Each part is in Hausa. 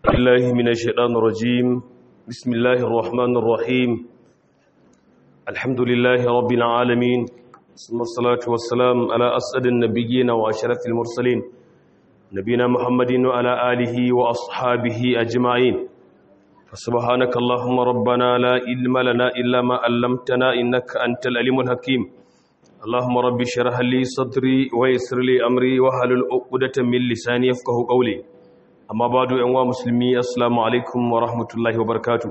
الله من الشيطان الرجيم بسم الله الرحمن الرحيم الحمد لله رب العالمين ثم الصلاة والسلام على أسعد النبيين وأشرف المرسلين نبينا محمد وعلى آله وأصحابه أجمعين فسبحانك اللهم ربنا لا علم لنا إلا ما علمتنا إنك أنت العليم الحكيم اللهم رب اشرح لي صدري ويسر لي أمري واحلل عقدة من لساني يفقهوا قولي amma ba do yanwa musulmi assalamu alaikum wa rahmatullahi wa barkatu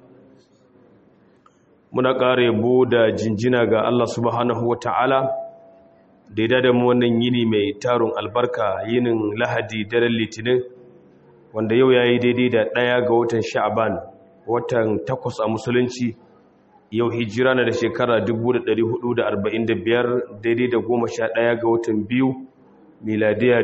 muna ƙara yabo da jinjina ga Allah subhanahu wa ta'ala da ya da mu wannan yini mai tarun albarka yinin lahadi daren litinin wanda yau ya yi daidai da ɗaya ga watan sha'aban watan takwas a musulunci yau hijira na da shekara 1445 daidai da goma sha ɗaya ga watan biyu miladiya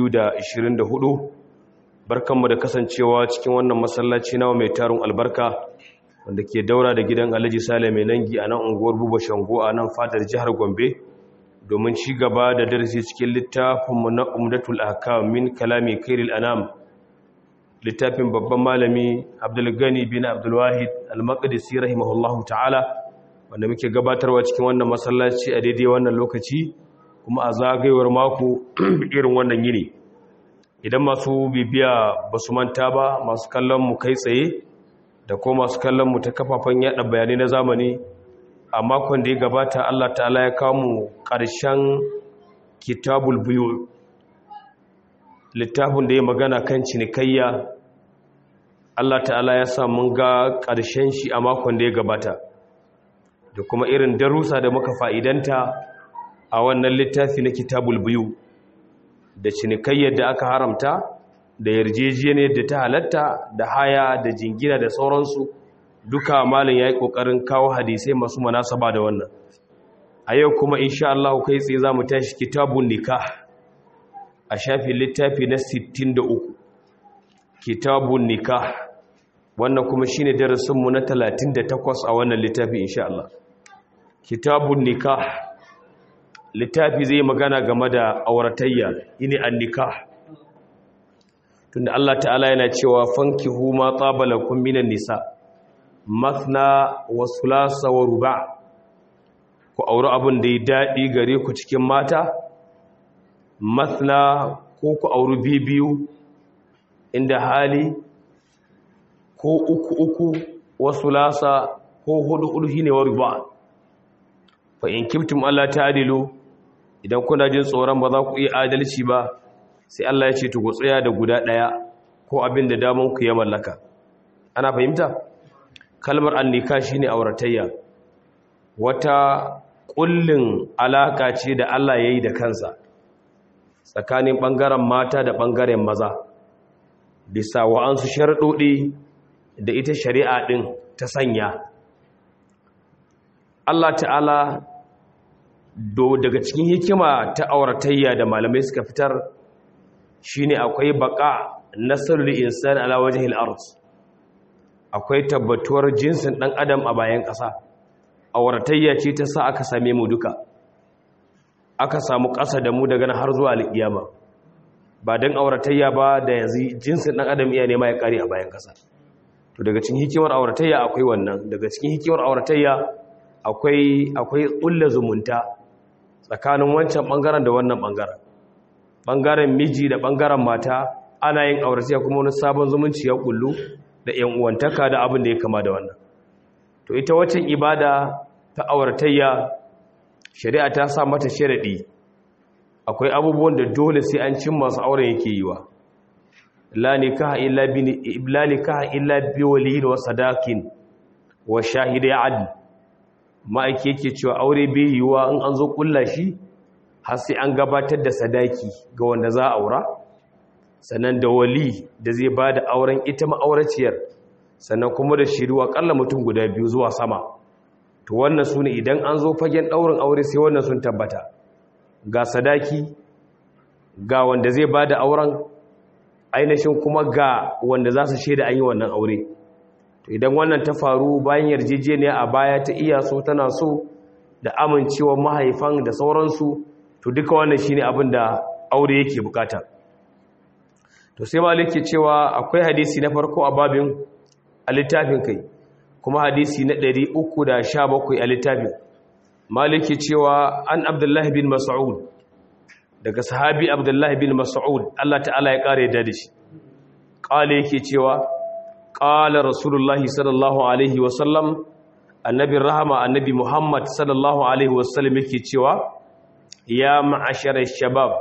2024 barkanmu da kasancewa cikin wannan masallaci nawa mai tarin albarka wanda ke daura da gidan alhaji sale mai nangi a nan unguwar buba shango a nan fadar jihar gombe domin ci gaba da darasi cikin littafinmu na umdatul ahkam min kalami kairil anam littafin babban malami abdulgani bin abdulwahid al-maqdisi rahimahullahu ta'ala wanda muke gabatarwa cikin wannan masallaci a daidai wannan lokaci kuma a zagayewar mako irin wannan yini idan masu bibiya ba su manta ba masu kallon mu kai tsaye da ko masu kallon mu ta kafafen yada bayanai na zamani a makon da ya gabata Allah ta'ala ya kawo mu ƙarshen kitabul biyu littafin da ya magana kan cinikayya Allah ta'ala ya sa mun ga ƙarshen shi a makon da ya gabata da kuma irin darussa da muka fa'idanta a wannan littafi na kitabul biyu da cinikayyar da aka haramta da yarjejeniyar da ta halatta da haya da jingina da sauransu duka malin ya yi ƙoƙarin kawo hadisai masu manasaba da wannan a yau kuma insha Allah kai tsaye za mu tashi kitabun nikah a shafin littafi na 63 kitabun nikah wannan kuma shine darasinmu na 38 a wannan littafi insha Allah kitabun nikah littafi zai magana game da auratayya ini annika tunda Allah ta'ala yana cewa fankihu ma qabalakum minan nisa mathna wa thulatha wa ruba' ku aure abin da ya dadi gare ku cikin mata mathna ko ku aure bibiyu inda hali ko uku uku wa thulatha ko hudu hudu shine wa ruba' fa in kibtum Allah ta'dilu idan kuna jin tsoron ba za ku iya adalci ba sai Allah ya ce to ku tsaya da guda ɗaya ko abin da damun ku ya mallaka ana fahimta kalmar annika shine auratayya wata kullin alaka ce da Allah yayi da kansa tsakanin bangaren mata da bangaren maza bisa wa'ansu sharuɗoɗi da ita shari'a din ta sanya Allah ta'ala do daga cikin hikima ta auratayya da malamai suka fitar shine akwai baka nasrul insan ala wajhil ard akwai tabbatuwar jinsin dan adam a bayan ƙasa auratayya ce ta sa aka same mu duka aka samu ƙasa da mu daga nan har zuwa alƙiyama ba dan auratayya ba da yanzu jinsin dan adam iya nema ya kare a bayan ƙasa to daga cikin hikimar auratayya akwai wannan daga cikin hikimar auratayya akwai akwai ƙulla zumunta tsakanin wancan ɓangaren da wannan ɓangaren ɓangaren miji da ɓangaren mata ana yin auratayya kuma wani sabon zumunci ya kullu da ‘yan uwantaka da abin da ya kama da wannan to ita waccan ibada ta auratayya shari'a ta sa mata sharaɗi akwai abubuwan da dole sai an cin masu auren yake yi wa la nikaha illa bi la nikaha illa bi waliyin wa sadakin wa shahidai adl ma'aiki yake cewa aure bai yiwuwa in an zo kulla shi har sai an gabatar da sadaki ga wanda za a aura sannan da wali da zai ba da auren ita ma'auraciyar sannan kuma da shiru akalla mutum guda biyu zuwa sama to wannan su ne idan an zo fagen ɗaurin aure sai wannan sun tabbata ga sadaki ga wanda zai ba da auren ainihin kuma ga wanda za su shaida an yi wannan aure to idan wannan ta faru bayan yarjejeniya a baya ta iya so tana so da amincewa mahaifan da sauransu to duka wannan shine abin da aure yake bukata to sai malik ke cewa akwai hadisi na farko a babin a littafin kai kuma hadisi na 317 a littafin malik ke cewa an abdullahi bin mas'ud daga sahabi abdullahi bin mas'ud Allah ta'ala ya kare da shi kale yake cewa qala rasulullahi sallallahu alaihi wasallam annabi rahama annabi muhammad sallallahu alaihi wasallam yake cewa ya ma'ashara shabab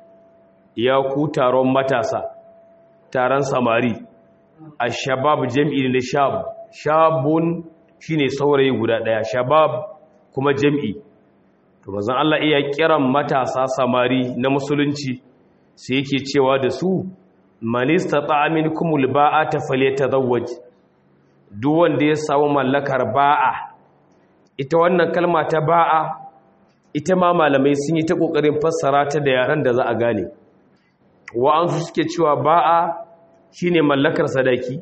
ya ku taron matasa taron samari ashabab jam'i ne shab shabun shine saurayi guda daya shabab kuma jam'i to manzon Allah iya kiran matasa samari na musulunci sai yake cewa da su man istata'a minkumul ba'ata falyatazawwaj duk wanda ya samu mallakar ba'a ita wannan kalma ta ba'a ita ma malamai sun yi ta kokarin fassara ta da yaran da za a gane wa'ansu suke cewa ba'a shine mallakar sadaki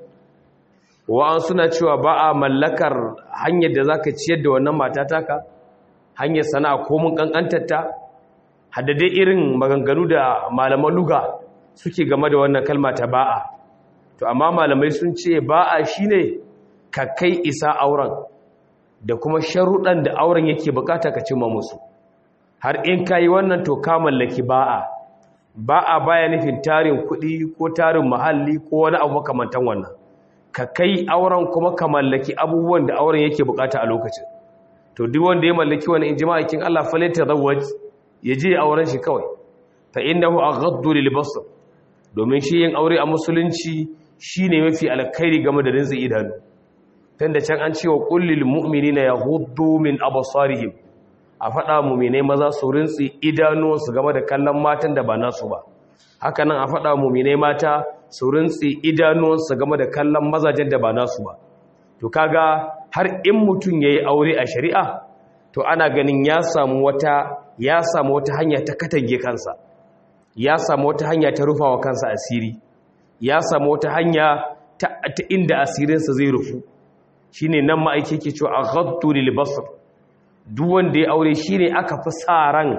wa'an suna cewa ba'a mallakar hanyar da zaka ciyar da wannan mata taka hanyar sana'a ko mun kankantarta haddade irin maganganu da malaman luga suke game da wannan kalma ta ba'a to amma malamai sun ce ba'a shine ka kai isa auren da kuma sharuɗan da auren yake bukata ka cimma musu har in kayi wannan to ka mallaki ba'a ba'a baya nufin tarin kuɗi ko tarin muhalli ko wani abu makamantan wannan ka kai auren kuma ka mallaki abubuwan da auren yake bukata a lokacin to duk wanda ya mallaki wani injima'akin Allah falata zawaj ya je auren shi kawai fa innahu aghaddu lil basar domin shi yin aure a musulunci shine mafi alkhairi game da rinzi idanu tunda can an cewa kullil mu'minina yaghuddu min absarihim a faɗa mu'minai maza su rinzi idanuwansu game da kallon matan da ba nasu ba haka nan a faɗa mu'minai mata su rinzi idanuwansu game da kallon mazajen da ba nasu ba to kaga har in mutum yayi aure a shari'a to ana ganin ya samu wata ya samu wata hanya ta katange kansa ya samu wata hanya ta rufawa kansa asiri ya samu wata hanya ta, ta inda asirinsa zai rufu shine nan ma'aike ke cewa aghaddu lil basr duk wanda ya aure shine aka fi sa ran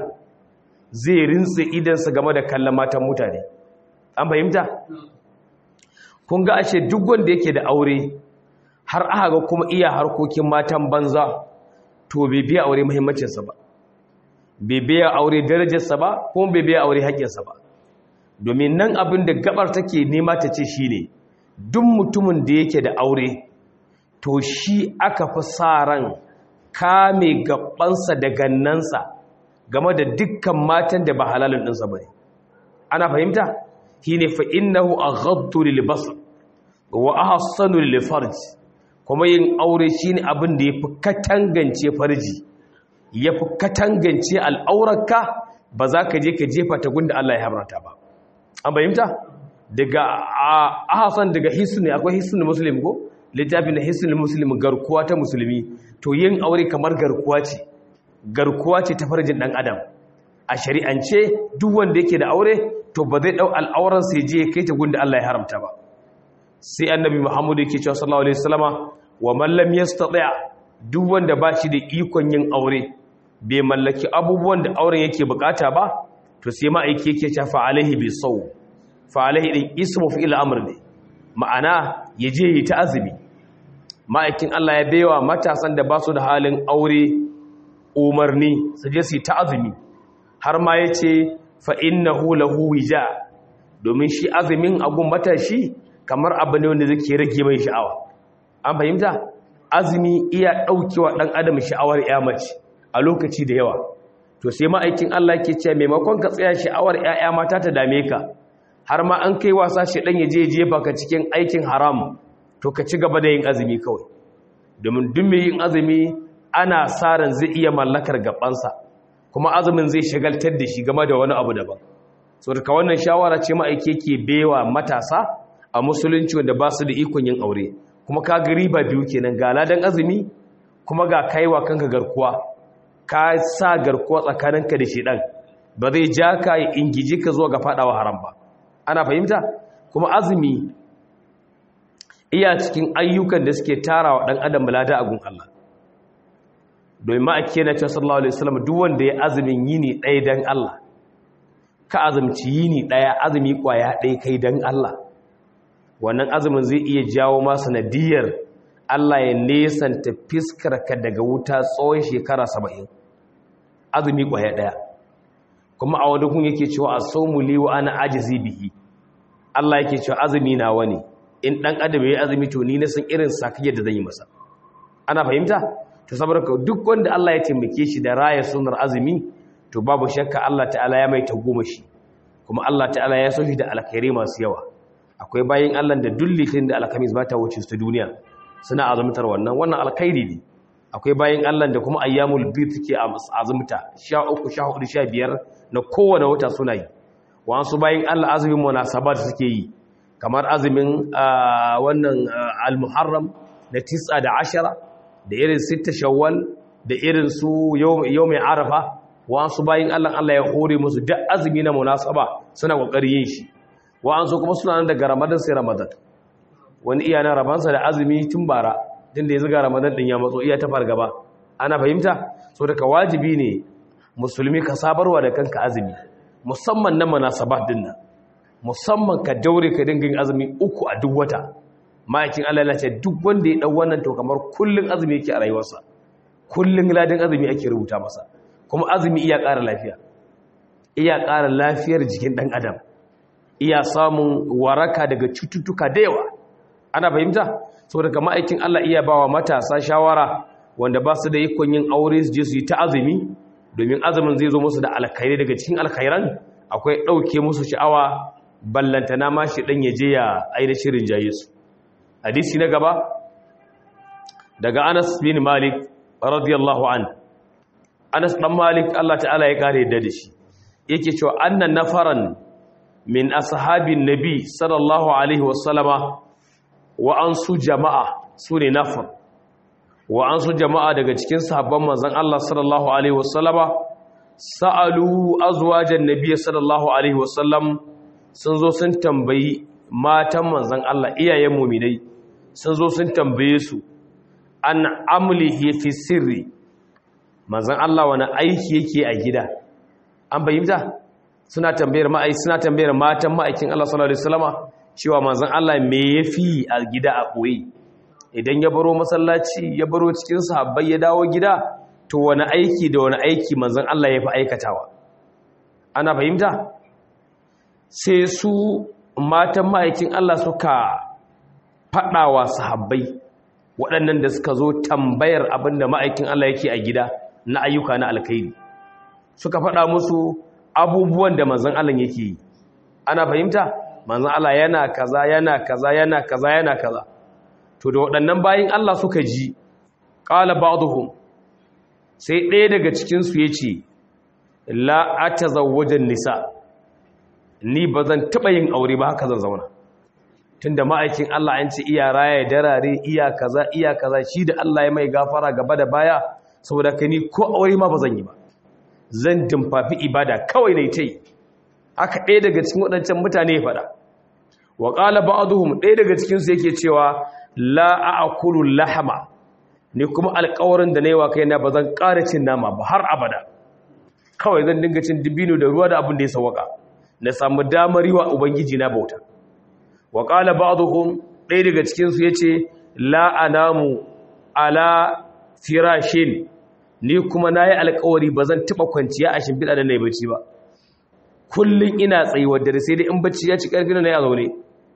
zai rintse idansa game da kallon matan mutane an fahimta kun ga ashe duk wanda yake da aure har aka ga kuma iya harkokin matan banza to bai biya aure muhimmancinsa ba bai biya aure darajarsa ba kuma bai biya aure haƙƙinsa ba domin nan abin da gabar take nema ta ce shine duk mutumin da yake da aure to shi aka fi sa ran kame gabansa da gannansa game da dukkan matan da ba halalin ɗinsa ba ana fahimta shine fa innahu aghaddu lil basar wa ahsanu lil farj kuma yin aure shine abin da yafi katangance farji yafi katangance al'aurarka ba za ka je ka jefa ta gunda Allah ya haramta ba an fahimta daga ahsan daga hisni akwai hisni muslim ko littafin hisni muslim garkuwa ta musulmi to yin aure kamar garkuwa ce garkuwa ce ta farjin dan adam a shari'ance duk wanda yake da aure to ba zai dau al'auran sai je kai ta gunda Allah ya haramta ba sai annabi Muhammad yake cewa sallallahu alaihi wasallama wa man lam yastati' duk wanda ba shi da ikon yin aure bai mallaki abubuwan da auren yake bukata ba to sai ma'aiki yake cewa fa alaihi bi saw fa alaihi din ismu fi ila amr ne ma'ana yaje yi ta azumi ma'aikin Allah ya baiwa matasan da ba su da halin aure umarni su je su yi ta azumi har ma yace fa innahu lahu wija domin shi azumin agun matashi kamar abu ne wanda zai rage mai sha'awa an fahimta azumi iya daukewa dan adam sha'awar ya mace a lokaci da yawa to sai ma'aikin Allah ke cewa maimakon ka tsaya sha'awar ƴaƴa mata ta dame ka har ma an kai wasa shi dan yaje jefa ka cikin aikin haram to ka ci gaba da yin azumi kawai domin duk mai yin azumi ana sa ran zai iya mallakar gabansa kuma azumin zai shagaltar da shi game da wani abu daban so daga wannan shawara ce ma'aike ke bewa matasa a musulunci wanda ba su da ikon yin aure kuma ka ga riba biyu kenan ga ladan azumi kuma ga kaiwa kanka garkuwa ka sa garkuwa tsakaninka da shedan ba zai ja ka ya ingiji ka zuwa ga fadawa haram ba ana fahimta kuma azumi iya cikin ayyukan da suke tarawa dan adam lada a gun Allah domin ma ake na cewa sallallahu alaihi wasallam duk wanda ya azumin yini ɗaya dan Allah ka azumci yini ɗaya azumi ƙwaya ɗaya kai don Allah wannan azumin zai iya jawo ma sanadiyar Allah ya nesanta fiskarka daga wuta tsawon shekara saba'in azumi ƙwaya ɗaya kuma a wani kun yake cewa a saumu liwa ana ajizi bihi Allah yake cewa azumi na wani in ɗan adam ya azumi to ni na san irin sakayyar da zan yi masa ana fahimta to saboda duk wanda Allah ya taimake shi da raya sunar azumi to babu shakka Allah ta'ala ya mai tagomashi kuma Allah ta'ala ya so shi da alkhairi masu yawa akwai bayin Allah da dullitin da alkamis ba ta wuce su ta duniya suna azumtar wannan wannan alkhairi ne akwai bayin Allah da kuma ayyamul bid suke azumta 13 14 15 na kowane wata suna yi wasu bayin Allah azumin munasabat suke yi kamar azumin wannan al-muharram da 9 da 10 da irin 6 shawwal da irin su yawmin arafa wasu bayin Allah Allah ya hore musu duk azumi na munasaba suna kokarin yin shi wa'ansu kuma suna nan daga ramadan sai ramadan wani iya na rabansa da azumi tun bara din da ya zuga ramadan din ya matso iya ta fargaba ana fahimta so daga wajibi ne musulmi ka sabarwa da kanka azumi musamman na munasabat din nan musamman ka daure ka dinga yin azumi uku a duk wata ma'aikin Allah ya ce duk wanda ya dau wannan to kamar kullun azumi yake a rayuwarsa kullun ladin azumi ake rubuta masa kuma azumi iya ƙara lafiya iya ƙara lafiyar jikin ɗan adam iya samun waraka daga cututtuka da yawa ana fahimta saboda kama aikin Allah iya bawa matasa shawara wanda ba su da ikon yin aure su je su yi ta azumi domin azumin zai zo musu da alkhairai daga cikin alkhairan akwai ɗauke musu sha'awa ballantana ma shi ɗan ya je ya aina shirin jaye su hadisi na gaba daga Anas bin Malik radiyallahu an Anas dan Malik Allah ta'ala ya kare da shi yake cewa annan nafaran min ashabin nabi sallallahu alaihi wasallama wa an su jama'a su ne nafar wa an su jama'a daga cikin sahabban manzan Allah sallallahu alaihi wasallama sa'alu azwajan nabi sallallahu alaihi wasallam sun zo sun tambayi matan manzan Allah iyayen muminai sun zo sun tambaye su an amlihi fi sirri manzan Allah wani aiki yake a gida an bayyanta suna tambayar ma'ai suna tambayar matan ma'aikin Allah sallallahu alaihi wasallama cewa manzon Allah me yafi a gida a boye idan ya baro masallaci ya baro cikin sahabbai ya dawo gida to wani aiki da wani aiki manzon Allah yafi aikatawa ana fahimta sai su matan ma'aikin Allah suka fadawa sahabbai waɗannan da suka zo tambayar abinda ma'aikin Allah yake a gida na ayyuka na alkhairi suka faɗa musu abubuwan da manzan Allah yake yi ana fahimta manzan Allah yana kaza yana kaza yana kaza yana kaza to da waɗannan bayin Allah suka ji qala ba'dhum sai ɗaya daga cikin su yace la atazawwajan nisa ni bazan taba yin aure ba haka zan zauna tunda ma'aikin Allah an ce iya raya darare iya kaza iya kaza shi da Allah ya mai gafara gaba da baya saboda kai ni ko aure ma bazan yi ba zan dimfafi ibada kawai ne ta yi haka ɗaya daga cikin waɗancan mutane ya faɗa wa ƙala ba'aduhum ɗaya daga cikinsu yake cewa la a'kulu lahama ni kuma alƙawarin da na yi wa kaina ba zan ƙara cin nama ba har abada kawai zan dinga cin dibino da ruwa da abin da ya sawaka na samu damar yi wa ubangiji na bauta wa ƙala ba'aduhum ɗaya daga cikinsu ya ce la anamu ala firashin ni kuma na yi alkawari ba zan taɓa kwanciya a shimfiɗa da na yi bacci ba kullum ina tsayuwar dare sai dai in bacci ya ci ƙarfi na ya zaune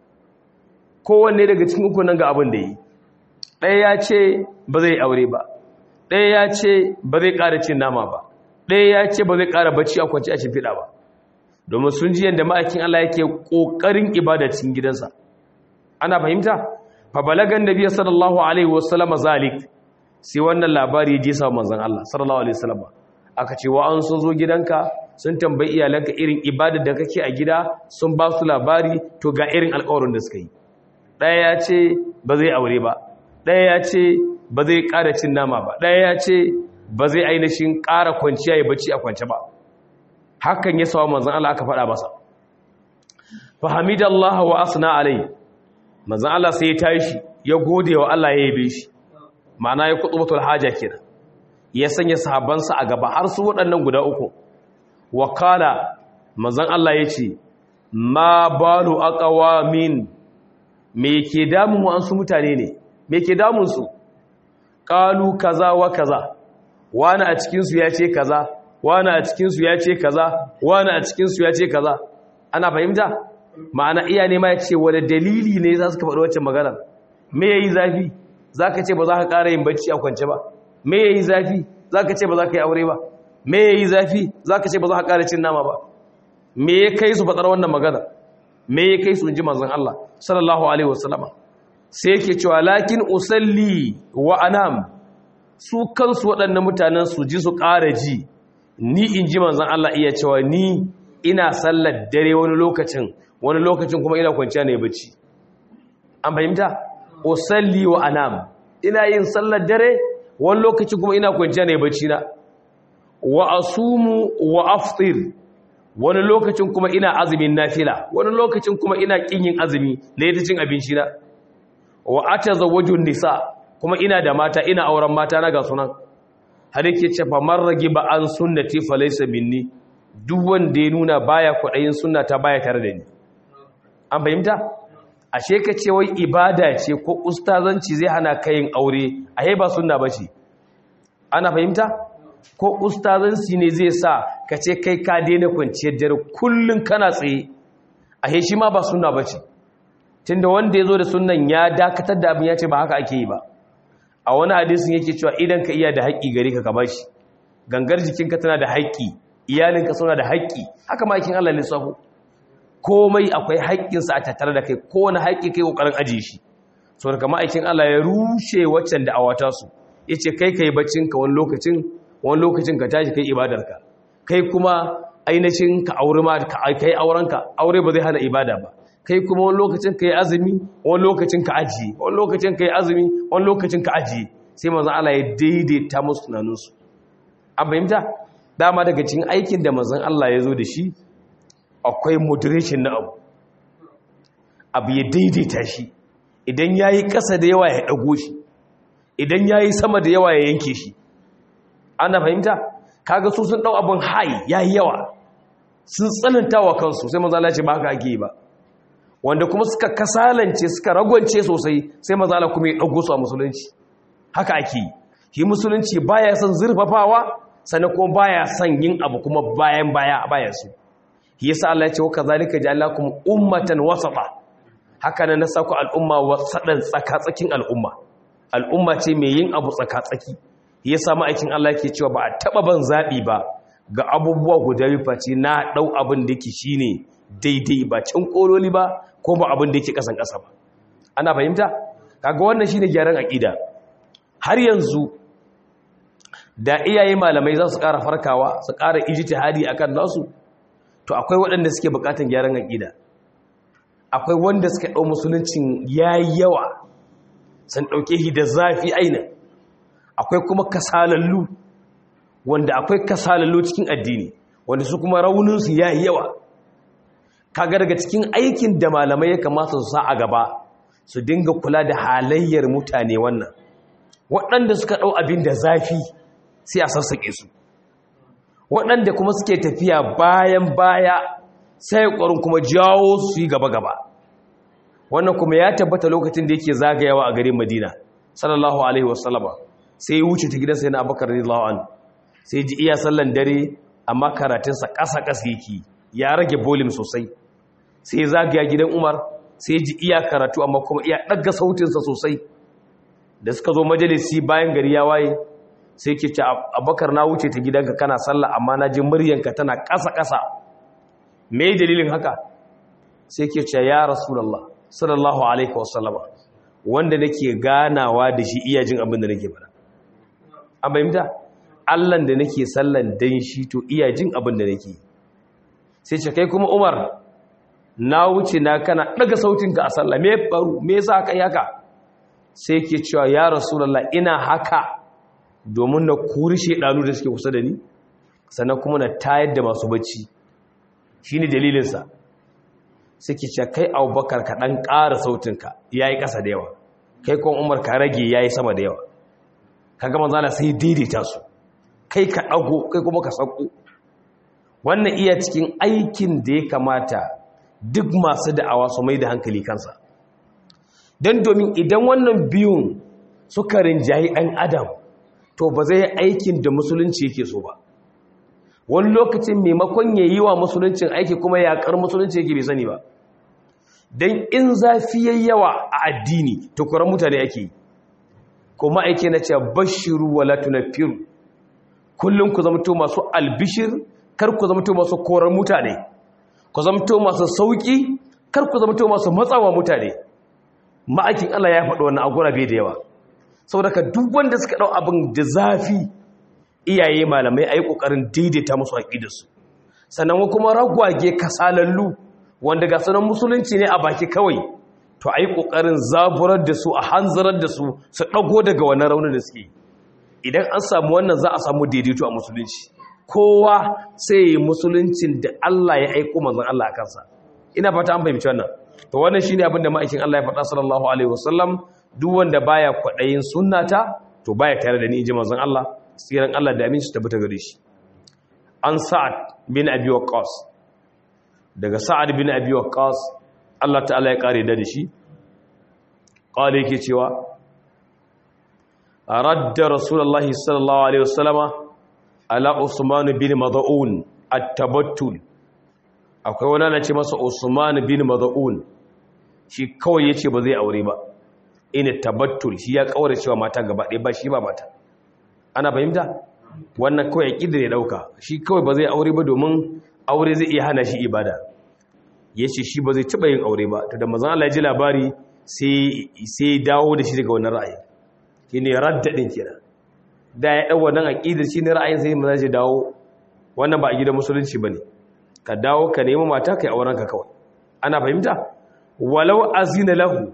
kowanne daga cikin uku nan ga abin da yi ɗaya ya ce ba zai aure ba ɗaya ya ce ba zai ƙara cin nama ba ɗaya ya ce ba zai ƙara bacci a kwanci a shimfiɗa ba domin sun ji yadda ma'aikin Allah yake ƙoƙarin ibada cikin gidansa ana fahimta fa balagan nabiy sallallahu alaihi wasallam zalik sai wannan labari ya je sa manzon Allah sallallahu alaihi wasallam aka ce wa an sun zo gidanka sun tambayi iyalanka irin ibada da kake a gida sun ba su labari to ga irin alƙawarin da suka yi ɗaya ya ce ba zai aure ba ɗaya ya ce ba zai ƙara cin nama ba ɗaya ya ce ba zai ainihin ƙara kwanciya ya bacci a kwance ba hakan ya sawa manzon Allah aka faɗa masa fahimidallahi wa asna alai manzon Allah sai ya tashi ya gode wa Allah ya yabe shi ma'ana ya kutubatul haja kenan ya sanya sahabbansa a gaba har su waɗannan guda uku wakala manzon Allah yace ma balu aqwamin me ke damun mu an su mutane ne me ke damun su qalu kaza wa kaza wani a cikin su yace kaza wani a cikin su yace kaza wani a cikin su yace kaza ana fahimta ma'ana iya ne ma yace wani dalili ne za su ka faɗi wacce magana me yayi zafi zaka ce ba za ka ƙara yin bacci a kwance ba me yayi zafi zaka ce ba za ka yi aure ba me yayi zafi zaka ce ba za ka ƙara cin nama ba me ya kai su faɗar wannan magana me ya kai su inji manzon Allah sallallahu alaihi wasallama sai yake cewa lakin usalli wa anam su kansu waɗannan mutanen su ji su ƙara ji ni inji manzon Allah iya cewa ni ina sallar dare wani lokacin wani lokacin kuma ina kwanciya ne bacci an fahimta usalli wa anam ina yin sallar dare wani lokacin kuma ina kwanciya ne bacci na wa asumu wa aftir wani lokacin kuma ina azumin nafila wani lokacin kuma ina kin yin azumi da yadda cin abinci na wa atazawwajun nisa kuma ina da mata ina auren mata na ga sunan har yake ce fa man ragiba an sunnati fa laysa minni duk wanda ya nuna baya kwadayin sunnata baya tare da ni an fahimta ashe ka ce wai ibada ce ko ustazanci zai hana kayin aure a ba sunna bace ana fahimta ko ustazanci ne zai sa ka ce kai ka daina kwanciyar dare kullum kana tsaye a shi ma ba sunna bace tunda wanda ya zo da sunnan ya dakatar da abin ya ce ba haka ake yi ba a wani hadisin yake cewa idan ka iya da haƙƙi gare ka ka bashi gangar jikinka tana da haƙƙi iyalinka suna da haƙƙi haka ma kin Allah lissafo komai akwai haƙƙinsa a tattare da kai kowane haƙƙi kai ƙoƙarin ajiye shi so da kama aikin Allah ya rushe waccan da awata su ya ce kai kai baccinka wani lokacin wani lokacin ka tashi kai ibadarka kai kuma ainihin ka aure ma kai aurenka aure ba zai hana ibada ba kai kuma wani lokacin ka yi azumi wani lokacin ka ajiye wani lokacin ka yi azumi wani lokacin ka ajiye sai manzon Allah ya daidaita musu tunaninsu an fahimta dama daga cikin aikin da manzon Allah ya zo da shi akwai moderation na abu abu ya daidaita shi idan ya yi ƙasa da yawa ya ɗago shi idan ya yi sama da yawa ya yanke shi ana fahimta kaga su sun ɗau abin hai ya yi yawa sun tsananta wa kansu sai mazala ce ba haka ake yi ba wanda kuma suka kasalance suka ragwance sosai sai mazala kuma ya ɗago su a musulunci haka ake yi shi musulunci baya son zurfafawa sannan kuma baya son yin abu kuma bayan baya baya su yasa Allah ya ce wa kazalika ja'alakum ummatan wasata haka nan na sako al'umma wasadan tsakatsakin al'umma al'umma ce mai yin abu tsakatsaki yasa ma'aikin Allah yake cewa ba a taba ban zabi ba ga abubuwa guda biyu face na dau abin da yake shine daidai ba can kololi ba ko ba abin da yake kasan kasa ba ana fahimta kaga wannan shine gyaran aqida har yanzu da iyaye malamai za su ƙara farkawa su ƙara ijtihadi akan nasu to akwai waɗanda suke buƙatan gyaran aƙida akwai wanda suka ɗau musuluncin yayi yawa sun ɗauke shi da zafi aina akwai kuma kasalallu wanda akwai kasalallu cikin addini wanda su kuma rauninsu yayi yawa kaga daga cikin aikin da malamai ya kamata su sa a gaba su dinga kula da halayyar mutane wannan waɗanda suka ɗau abin da zafi sai a sassaƙe su waɗanda kuma suke tafiya bayan baya sai ƙwarin kuma jawo su yi gaba-gaba wannan kuma ya tabbata lokacin da yake zagayawa a garin madina sallallahu alaihi wasallama sai ya wuce ta gidansa yana abakar radiyallahu anhu sai ji iya sallan dare amma karatunsa ƙasa-ƙasa yake ya rage bolim sosai sai ya zagaya gidan umar sai ji iya karatu amma kuma iya ɗaga sautinsa sosai da suka zo majalisi bayan gari ya waye sai ke ce abakar na wuce ta gidanka kana sallah amma na ji muryanka tana ƙasa-ƙasa me dalilin haka sai ke ce ya rasulallah sallallahu alaihi wasallama wanda nake ganawa da shi iya jin abin da nake bada an bayyanta allan da nake sallan dan shi to iya jin abin da nake sai ce kai kuma umar na wuce na kana daga sautinka a sallah me faru me yasa kai haka sai ke cewa ya rasulallah ina haka domin na kuri shaidanu da suke kusa da ni sannan kuma na tayar da masu bacci shi ne dalilinsa suke ce kai abubakar ka ɗan ƙara sautinka ya yi ƙasa da yawa kai kuma umar ka rage ya yi sama da yawa ka gama zana sai daidaita su kai ka ɗago kai kuma ka sauko wannan iya cikin aikin da ya kamata duk masu da'awa su mai da hankali kansa don domin idan wannan biyun suka rinjayi ɗan adam to ba zai aikin da musulunci yake so ba wani lokacin maimakon ya yi wa musuluncin aiki kuma yaƙar musulunci yake bai sani ba don in zafi yayi yawa a addini to kuran mutane ake yi kuma aiki na cewa bashiru wala tunaffiru kullum ku zamto masu albishir kar ku zamto masu korar mutane ku zamto masu sauki kar ku zamto masu matsawa mutane ma'aikin Allah ya faɗi wannan agura bai da yawa saboda ka duk wanda suka dau abin da zafi iyaye malamai ayi kokarin daidaita musu aqidarsu sannan kuma ragwage kasalallu wanda ga sanan musulunci ne a baki kawai to ayi kokarin zaburar da su a hanzarar da su su dago daga wannan raunin da suke idan an samu wannan za a samu daidaito a musulunci kowa sai yi musuluncin da Allah ya aiko manzon Allah a kansa ina fata an fahimci wannan to wannan shine abin da ma'aikin Allah ya faɗa sallallahu alaihi wasallam duk wanda baya kwadayin sunnata to baya tare da ni inji manzon Allah tsiran Allah da aminci tabbata gare shi an sa'ad bin abi waqqas daga sa'ad bin abi waqqas Allah ta'ala ya kare da shi qala yake cewa radda rasulullahi sallallahu alaihi wasallama ala usman bin mad'un at-tabattul akwai wani ana ce masa usman bin mad'un shi kawai yace ba zai aure ba ina tabattul shi ya kaure cewa mata gaba ɗaya ba shi ba mata ana fahimta wannan kawai aqidar ya dauka shi kawai ba zai aure ba domin aure zai iya hana shi ibada yace shi ba zai taba yin aure ba to da manzon Allah ya ji labari sai sai dawo da shi daga wannan ra'ayi shine radda din kenan da ya dau wannan aqidar shine ra'ayin sai manzon ya dawo wannan ba a gidan musulunci bane ka dawo ka nemi mata kai auren ka kawai ana fahimta walau azina lahu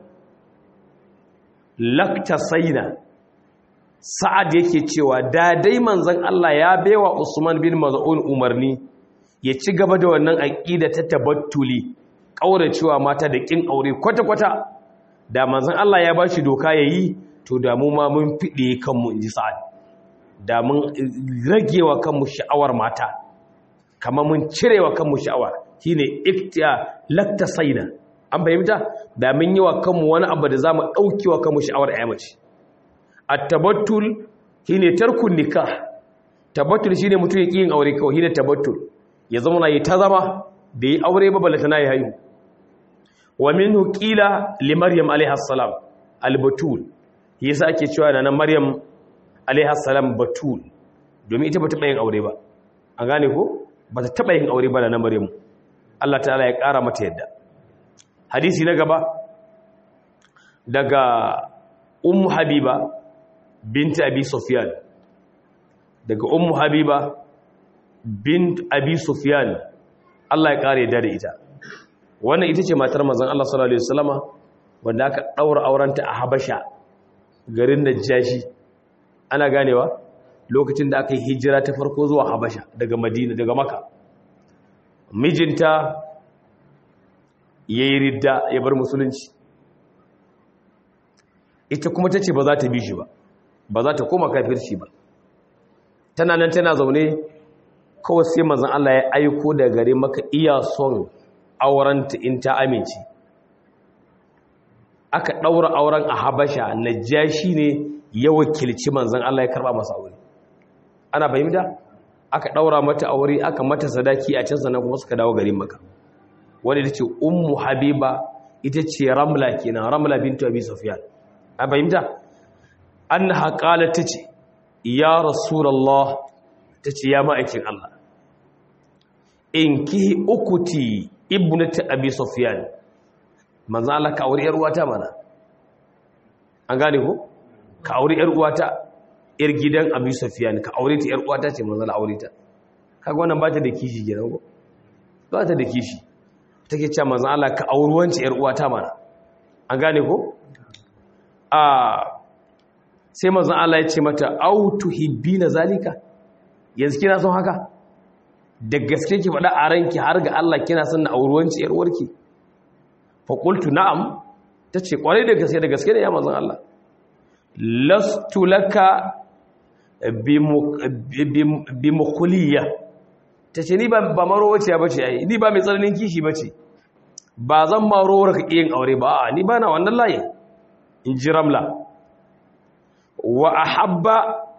laktasaina sa'ad yake cewa da dai manzon Allah ya baiwa Usman bin Maz'un umarni ya ci gaba da wannan aqida ta tabattuli cewa mata da kin aure kwata-kwata da manzon Allah ya bashi doka yayi to da mu ma mun fide kanmu inji sa'ad da mun ragewa kanmu sha'awar mata kamar mun cirewa kanmu sha'awar shine iftiya laktasaina an fahimta da mun yi wa kanmu wani abu da zamu dauki wa kanmu sha'awar ayyamaci at-tabattul shine tarkun nikah tabattul shine mutum ya yin aure kawai shine tabattul ya zama na yi ta zama da yi aure ba balata na yi haihu wa minhu qila li maryam alaiha salam al-batul yasa ake cewa da nan maryam alaiha salam batul domin ita bata yin aure ba an gane ko bata taba yin aure ba da nan maryam Allah ta'ala ya kara mata yadda hadisi na gaba daga ummu habiba binti abi sufyan daga ummu habiba bint abi sufyan Allah ya kare da ita wannan ita ce matar manzon Allah sallallahu alaihi wasallama wanda aka daura aurenta a Habasha garin Najashi ana ganewa lokacin da aka yi hijira ta farko zuwa Habasha daga Madina daga Makka mijinta yayi ridda ya bar musulunci ita kuma tace ba za ta bi shi ba ba za ta koma kafirci ba tana nan tana zaune kawai sai mazan Allah ya aiko da gare maka iya son aurenta in ta amince aka ɗaura auren a habasha najashi ne ya wakilci manzan Allah ya karɓa masa aure ana fahimta aka ɗaura mata aure aka mata sadaki a can sannan kuma suka dawo garin maka wanda ita ce ummu habiba ita ce ramla kenan ramla bintu abi sufyan a fahimta annaha qalat tace ya rasulullah tace ya ma'aikin Allah in ki ukuti ibnati abi sufyan manzo Allah ka aure yar uwata mana an gane ko ka aure yar uwata yar gidan abi sufyan ka aure ta yar uwata ce manzo Allah aure ta kaga wannan ba ta da kishi gidan ko ba ta da kishi take cewa manzo Allah ka aure wance yar uwata mana an gane ko a sai manzon Allah ya ce mata au tuhibbina zalika yanzu kina son haka da gaske ki faɗa a ranki har ga Allah kina son na auruwanci yar uwarki fa qultu na'am tace kwarai da gaske da gaske ne ya manzon Allah lastu laka bi mukhliya ta ce ni ba marowaciya ba ce ai ni ba mai tsananin kishi ba ce ba zan marowar ka yin aure ba a ni ba na wannan layin in ji ramla wa a habba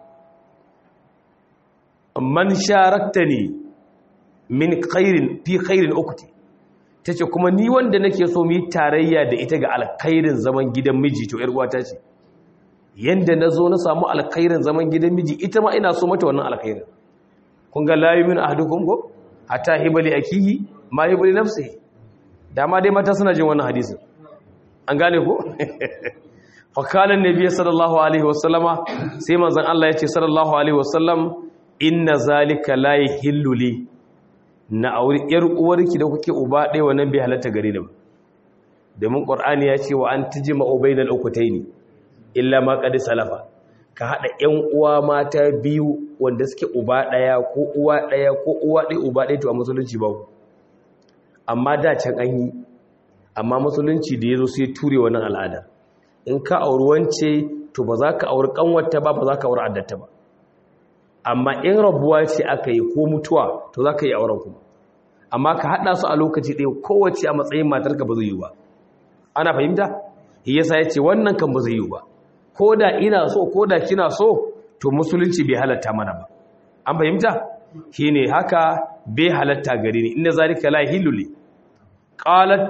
man sharakta ne min khairin fi khairin ukuti ta ce kuma ni wanda nake so mu yi tarayya da ita ga alkhairin zaman gidan miji to 'yar uwata ce yanda na zo na samu alkhairin zaman gidan miji ita ma ina so mata wannan alkhairin kun ga layu min ahadukum ko hatta hibali akihi ma hibali nafsihi dama dai mata suna jin wannan hadisin an gane ko fa kana annabi sallallahu alaihi wasallama sai manzon Allah ya ce sallallahu alaihi wasallam inna zalika la yahillu li na auri yar uwarki da kuke uba ɗaya wannan bai halatta gare ni ba domin qur'ani ya ce wa an tijma ubaydal ukutaini illa ma qad salafa ka haɗa 'yan uwa mata biyu wanda suke uba ɗaya ko uwa ɗaya ko uwa ɗaya uba ɗaya to a musulunci ba amma da can an yi amma musulunci da ya zo sai ture wannan al'ada in ka auri wance to ba za ka auri ƙanwata ba ba za ka auri addata ba amma in rabuwa ce aka yi ko mutuwa to za ka yi auren kuma amma ka haɗa su a lokaci ɗaya kowace a matsayin matarka ba zai yi ba ana fahimta yasa ya ce wannan kan ba zai yi ba ko da ina so ko da kina so to musulunci bai halatta mana ba an fahimta shine haka bai halatta gare ni inda zalika la hiluli qalat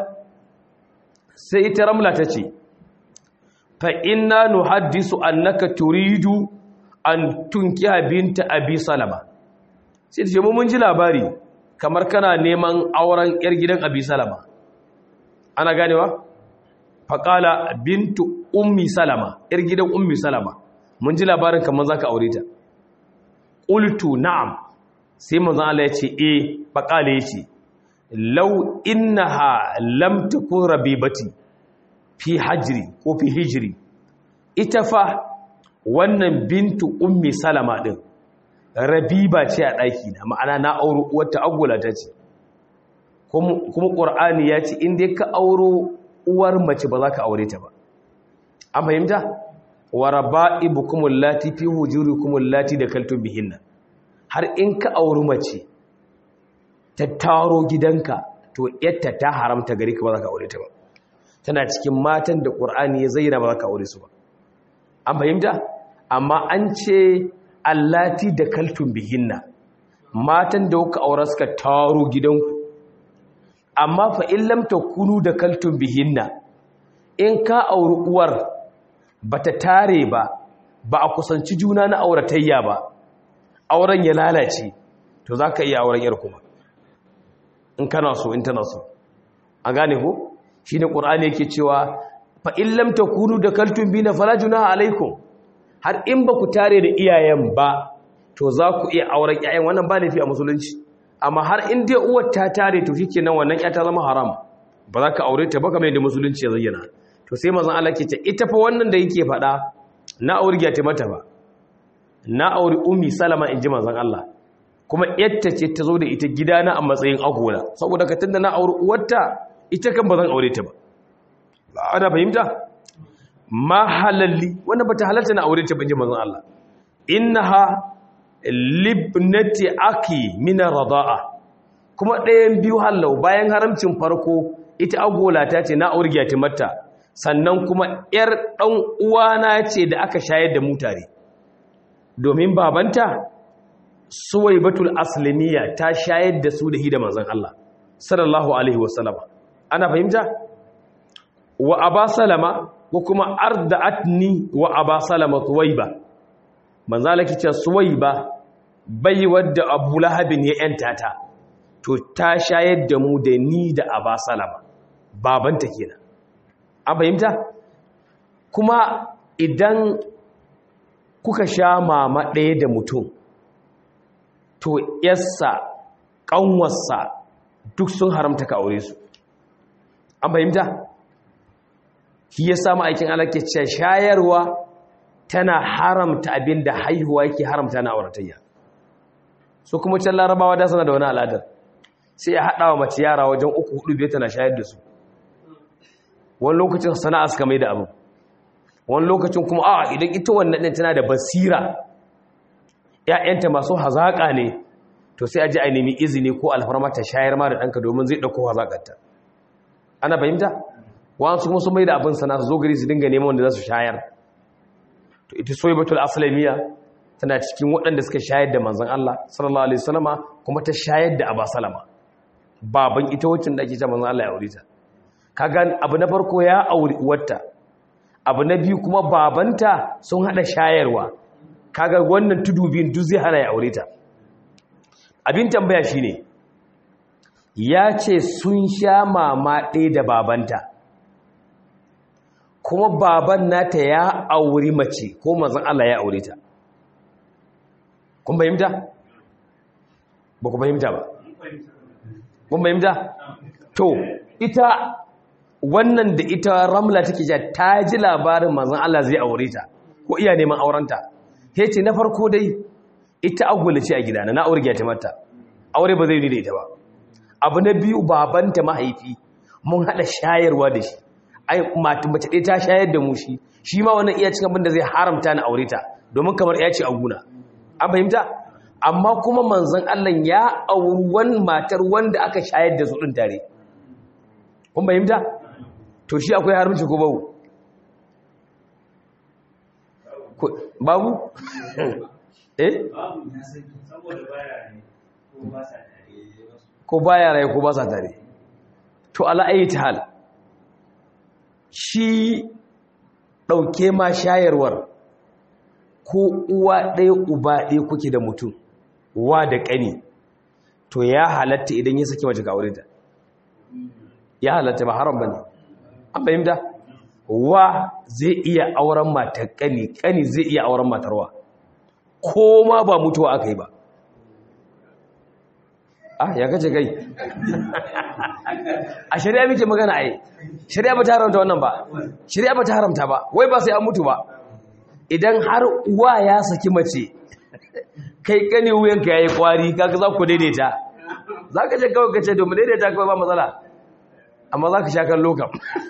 sai ita ramla tace fa inna nuhaddisu annaka turidu an tunkiha binta abi salama sai tace mun ji labari kamar kana neman auren yar gidan abi salama ana ganewa faƙala bintu ummi salama ‘yar gidan ummi salama mun ji labarin kamar za ka aure ta ƙultu na'am sai manzan Allah ya ce e faƙala ya ce lau inna ha lamta kun rabibati fi hajiri ko fi hijiri ita fa wannan bintu ummi salama ɗin rabiba ce a ɗaki na ma'ana na auro wata agula ta ce kuma ƙur'ani ya ce inda ka auro uwar mace ba za ka aure ta ba an fahimta wa raba'ibukum allati fi hujurikum allati dakaltum bihinna har in ka auri mace ta taro gidanka to yatta ta haramta gari ka ba za ka aure ta ba tana cikin matan da qur'ani ya zayyana ba za ka aure su ba an fahimta amma an ce allati dakaltum bihinna matan da kuka aure suka taro gidanku amma fa in lam takunu dakaltum bihinna in ka auri uwar bata tare ba ba a kusanci juna na auratayya ba auren ya lalace to zaka iya auren yar kuma in kana so in tana so a gane ko shine qur'ani yake cewa fa in lam takunu dakaltum bina fala junaha alaikum har in ba ku tare da iyayen ba to za ku iya auren iyayen wannan ba laifi a musulunci amma har in dai uwar ta tare to shikenan wannan ya ta zama haram ba za ka aure ta ba kamar yadda musulunci ya zayyana to sai mazan Allah ke ce ita fa wannan da yake faɗa na aure ta mata ba na aure ummi salama in ji mazan Allah kuma yatta ce ta zo da ita gidana a matsayin agola saboda ka tunda na aure uwarta ita kan ba zan aure ta ba ana fahimta ma halalli wanda bata halalta na aure ta ba in ji mazan Allah innaha libnati aki mina rada'a kuma ɗayan biyu hallau bayan haramcin farko ita agola ta ce na aurgiya ta mata sannan kuma ‘yar ɗan uwana ce da aka shayar da mutare domin babanta suwai batul aslamiya ta shayar da su da hida manzan Allah sallallahu alaihi wasallama ana fahimta wa aba salama ko kuma arda'atni wa aba salama suwaiba manzala kice suwaiba bai wadda abu lahabin ya yanta ta to ta shayar da mu da ni da aba salama babanta kenan an fahimta kuma idan kuka sha mama ɗaya da mutum to yassa ƙanwarsa duk sun haramta ka aure su an fahimta shi ya samu aikin alaƙe ce shayarwa tana haramta abin da haihuwa yake haramta na auratayya so kuma can larabawa da sana da wani al'adar sai ya haɗa wa mace yara wajen uku hudu biyar tana shayar da su wani lokacin sana'a suka mai da abu wani lokacin kuma a idan ita wannan ɗin tana da basira ‘ya'yanta masu hazaƙa ne to sai a ji a nemi izini ko alfarma ta shayar ma da ɗanka domin zai ɗauko hazaƙarta ana fahimta wasu kuma sun mai da abin sana su zo gari su dinga neman wanda za su shayar to ita soyi batul asalamiya tana cikin waɗanda suka shayar da manzan Allah sallallahu alaihi wasallama kuma ta shayar da Aba Salama baban ita wacce da ake cewa manzan Allah ya aure ta kaga abu na farko ya auri uwarta abu na biyu kuma babanta sun hada shayarwa kaga wannan tudu biyun duk zai hana ya aure ta abin tambaya shine ya ce sun sha mama ɗaya da babanta kuma baban nata ya auri mace ko manzan Allah ya aure ta kun fahimta ba ku fahimta ba kun fahimta to ita wannan da ita ramla take ja ta ji labarin manzon Allah zai aure ta ko iya neman aurenta he ce na farko dai ita agwala ce a gidana na aure ta mata aure ba zai yi da ita ba abu na biyu babanta mahaifi mun hada shayarwa da shi ai mata mace ɗaya ta shayar da mu shi shi ma wannan iya cikin abin da zai haramta na aure ta domin kamar ya ce a guna an fahimta amma kuma manzon Allah ya auri wani matar wanda aka shayar da su ɗin tare kun fahimta to shi akwai haramci ko babu babu eh ko baya rai ko ba sa tare to ala ayi hal shi ɗauke ma shayarwar ko uwa ɗaya uba ɗaya kuke da mutum wa da ƙani to ya halatta idan ya saki mace ga aure ta ya halatta ba haram bane an fahimta wa zai iya auren matar ƙani ƙani zai iya auren matarwa ko ma ba mutuwa aka yi ba ah ya kace kai a shari'a muke magana ai shari'a ba ta haramta wannan ba shari'a ba ta haramta ba wai ba sai an mutu ba idan har uwa ya saki mace kai kane wuyanka yayi kwari kaga za ku daidaita zaka je kawai kace to mu daidaita kawai ba matsala amma zaka sha kan lokam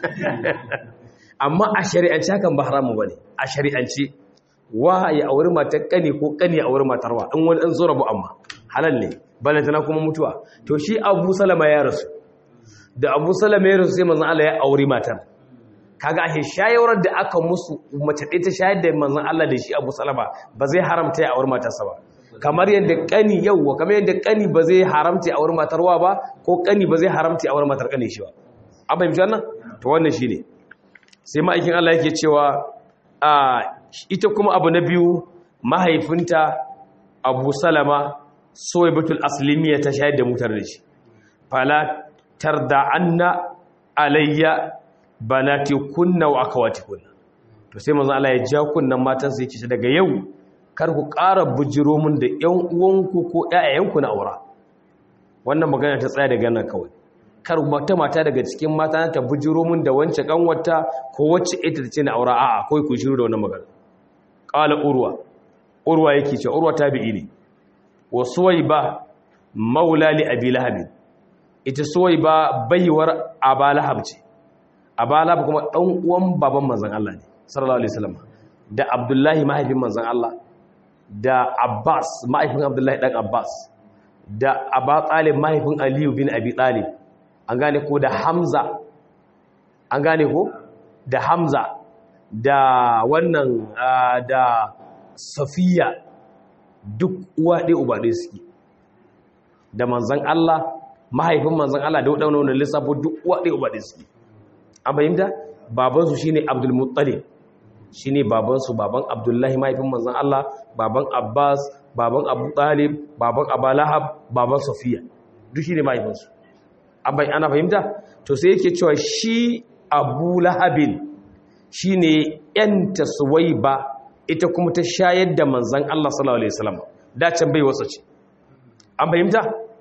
amma a shari'ance hakan ba haramu bane a shari'ance wa ya auri matar kane ko kane ya auri matarwa in wani an zo rabu amma halal ne balantana kuma mutuwa to shi Abu Salama ya rasu da Abu Salama ya rasu sai manzon Allah ya auri matar kaga a shayawar da aka musu mace ɗaya ta shayar da manzon Allah da shi Abu Salama ba zai haramta ya auri matarsa ba kamar yadda kani yauwa kamar yadda kani ba zai haramta ya auri matarwa ba ko kani ba zai haramta ya auri matar kani shi ba an fahimci wannan to wannan shine sai ma'aikin Allah yake cewa a ita kuma abu na biyu mahaifinta Abu Salama Suwaibatul Aslimiyya ta shayar da mutar da shi fala tarda anna alayya banati kunna wa akhawati kunna to sai manzo Allah ya ja kunnan matan sai yake daga yau kar ku ƙara bujiro mun da ƴan uwanku ko ƴaƴayenku na aura wannan magana ta tsaya daga nan kawai kar mata mata daga cikin mata ta bujiro mun da wance kanwata ko wacce ita tace na aura a'a kai ku shiru da wannan magana qala urwa urwa yake ce urwa tabi'i ne wa suwaiba maula li abi lahab ita suwaiba baiwar aba lahab ce aba lahab kuma dan uwan baban manzon Allah ne sallallahu alaihi wasallam da abdullahi mahaifin manzon Allah da abbas mahaifin abdullahi dan abbas da aba talib mahaifin aliyu bin abi talib an gane ko da hamza an gane ko da hamza da wannan da safiya duk uwa ɗaya uba ɗaya suke da manzan Allah mahaifin manzan Allah da waɗanda wani lissafo duk uwa ɗaya uba ɗaya suke an fahimta babansu shine abdul muttalib shine babansu baban abdullahi mahaifin manzan Allah baban abbas baban abu talib baban abalahab baban safiya duk shine mahaifinsu ana fahimta to sai yake cewa shi abu lahabin shine yanta suwaiba ita kuma ta shayar da manzan Allah sallallahu alaihi wasallam dacin bai wasa ce an fahimta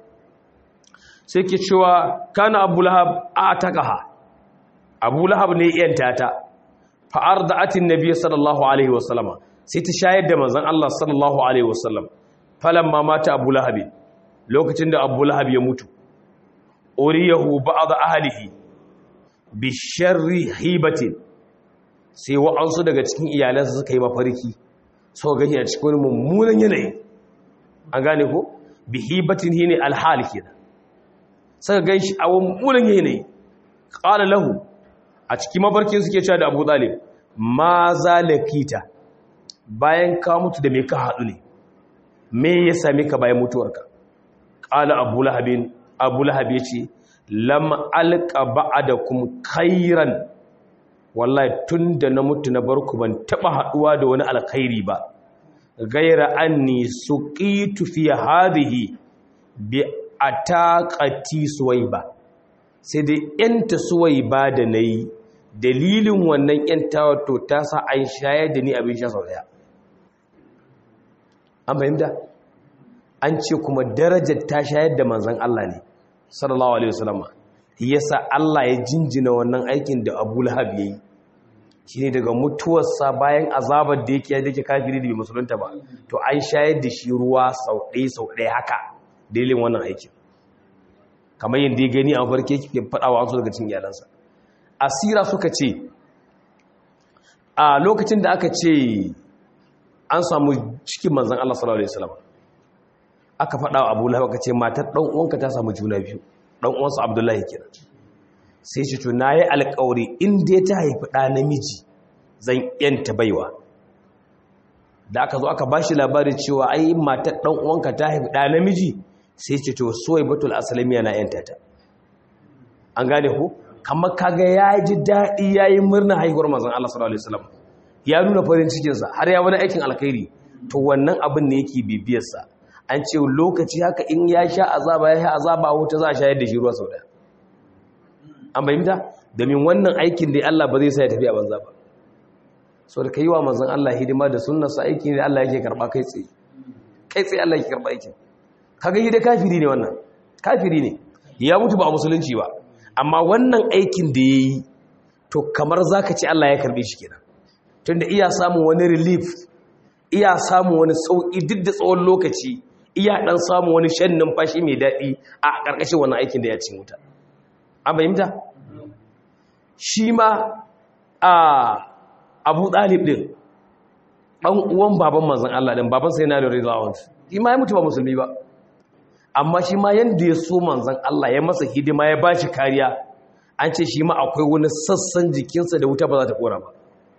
sai ke cewa kana abu lahab a taqaha abu lahab ne yanta ta fa arda'atin nabiy sallallahu alaihi wasallam sai ta shayar da manzan Allah sallallahu alaihi wasallam falamma mata abu lahab lokacin da abu lahab ya mutu uriyahu ba'd ahlihi bi sharri hibatin sai wa'ansu daga cikin iyalansa suka yi mafarki so gani a cikin mummunan yanayi an gane ko bihibatin hine alhal kenan saka ganshi a wani yanayi qala lahu a cikin mabarkin suke cewa da Abu Talib ma zalakita bayan ka mutu da me ka hadu ne me ya same ka bayan mutuwarka qala Abu Lahabin Abu Lahab yace lam alqa ba'dakum khairan wallahi tunda na mutu na barku ban taba haduwa da wani alkhairi ba gaira anni suqitu fi hadhihi bi ataqati suwaiba sai dai yanta suwaiba da nayi dalilin wannan yantawa to ta sa an shayar da ni abin sha sau daya an fahimta an ce kuma darajar ta shayar da manzon Allah ne sallallahu alaihi wasallam yasa Allah ya jinjina wannan aikin da Abu Lahab yayi shine daga mutuwarsa bayan azabar da yake yake kafiri da bai musulunta ba to an shayar da shi ruwa sau ɗaya sau ɗaya haka dalilin wannan aikin kamar yadda ya gani a farke ke faɗa wa wasu daga cikin iyalansa asira suka ce a lokacin da aka ce an samu cikin manzan Allah sallallahu alaihi wasallam aka faɗa wa Abu Lahab aka ce matar ɗan uwanka ta samu juna biyu ɗan uwansa Abdullahi kenan sai ce to nayi alƙawari in dai ta haifi ɗa namiji zan yanta baiwa da aka zo aka bashi labarin cewa ai matar ɗan uwanka ta haifi ɗa namiji sai ce to soyi batul asalamiya na yanta ta an gane ku kamar kaga ya ji daɗi ya yi murna haihuwar mazan Allah sallallahu alaihi wasallam ya nuna farin cikinsa har ya wani aikin alkhairi to wannan abin ne yake bibiyarsa an ce lokaci haka in ya sha azaba ya sha azaba a wuta za a shayar da shi ruwa sau daya an bayyanta domin wannan aikin da Allah ba zai sa ya tafi a banza ba so da kai wa manzon Allah hidima da sunnarsa aiki ne Allah yake karba kai tsaye kai tsaye Allah yake karba aikin kaga yi da kafiri ne wannan kafiri ne ya mutu ba a musulunci ba amma wannan aikin da ya yi to kamar za ka ce Allah ya karbe shi kenan tunda iya samun wani relief iya samun wani sauƙi duk da tsawon lokaci iya ɗan samun wani shan numfashi mai daɗi a ƙarƙashin wannan aikin da ya cin wuta an fahimta shi ma a abu ɗalib ɗin ɗan uwan baban manzan Allah ɗin baban sai na da rizawar shi ma ya mutu ba musulmi ba amma shi ma yadda ya so manzan Allah ya masa hidima ya ba shi kariya an ce shi ma akwai wani sassan jikinsa da wuta ba za ta kora ba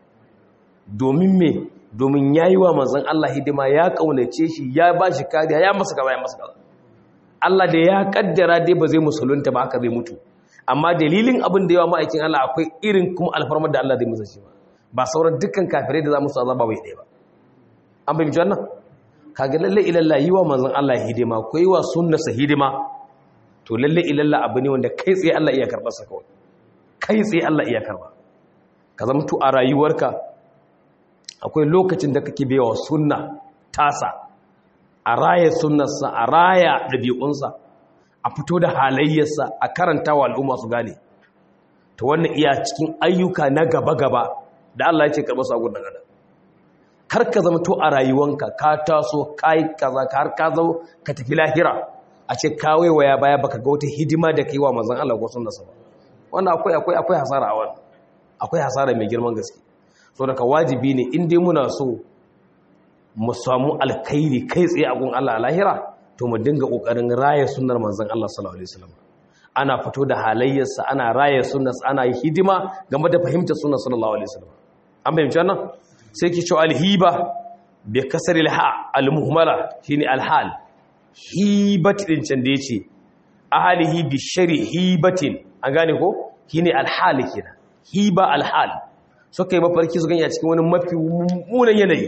domin me domin ya yi wa manzan Allah hidima ya kaunace shi ya ba shi kariya ya masa gaba ya masa gaba Allah da ya kaddara dai ba zai musulunta ba haka zai mutu amma dalilin abin da yawa ma'aikin Allah akwai irin kuma alfarmar da Allah zai musa shi ba ba sauran dukkan kafirai da za musu azaba bai ɗaya ba an bai wannan kaga lalle ilalla yi wa manzon Allah hidima ko yi wa sunnarsa hidima to lalle ilalla abu ne wanda kai tsaye Allah iya karɓar sa kawai kai tsaye Allah iya karɓa ka zama to a rayuwarka akwai lokacin da kake bewa sunna tasa a raya sunnarsa a raya ɗabi'unsa a fito da halayyarsa a karanta wa al'umma su gane to wannan iya cikin ayyuka na gaba-gaba da Allah ya ce karɓar sa gudun adam kar ka zama to a rayuwanka ka taso ka yi kaza ka har ka zo ka tafi lahira a ce ka waiwaya baya baka ga wata hidima da kai wa manzon Allah ko sunna ba wannan akwai akwai akwai hasara a wannan akwai hasara mai girman gaske so daga wajibi ne in dai muna so mu samu alkhairi kai tsaye a gun Allah a lahira to mu dinga kokarin raya sunnar manzon Allah sallallahu alaihi wasallam ana fito da halayyarsa ana raya sunnarsa ana yi hidima game da fahimtar sunnar sallallahu alaihi wasallam an fahimci wannan sai ki ce alhiba bi kasar alha almuhmala shine alhal hibat din can da yace ahlihi bi shari hibatin an gane ko shine alhal kenan hiba alhal so kai mafarki su ganya cikin wani mafi mummunan yanayi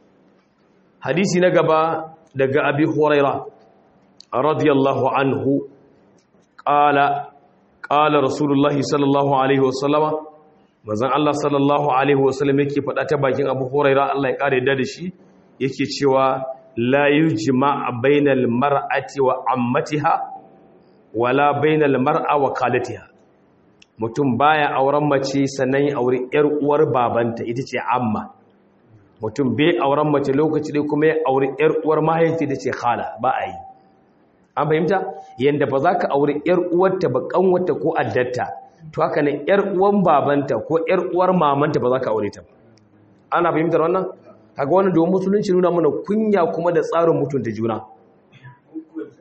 hadisi na gaba daga abi huraira radiyallahu anhu qala qala rasulullahi sallallahu alaihi wasallama manzon Allah sallallahu alaihi wasallam yake faɗa ta bakin Abu Huraira Allah ya kare da shi yake cewa la yujma bainal mar'ati wa ammatiha wala bainal mar'a wa khalatiha mutum baya auren mace sannan ya aure yar uwar babanta ita ce amma mutum bai auren mace lokaci dai kuma ya aure yar uwar mahaifi da ce khala ba a yi an fahimta yanda ba za ka aure yar uwarta ba kanwata ko addatta to haka ne yar uwan babanta ko yar uwar mamanta ba za ka aure ta ba ana fahimtar wannan kaga wannan domin musulunci nuna mana kunya kuma da tsarin mutunta juna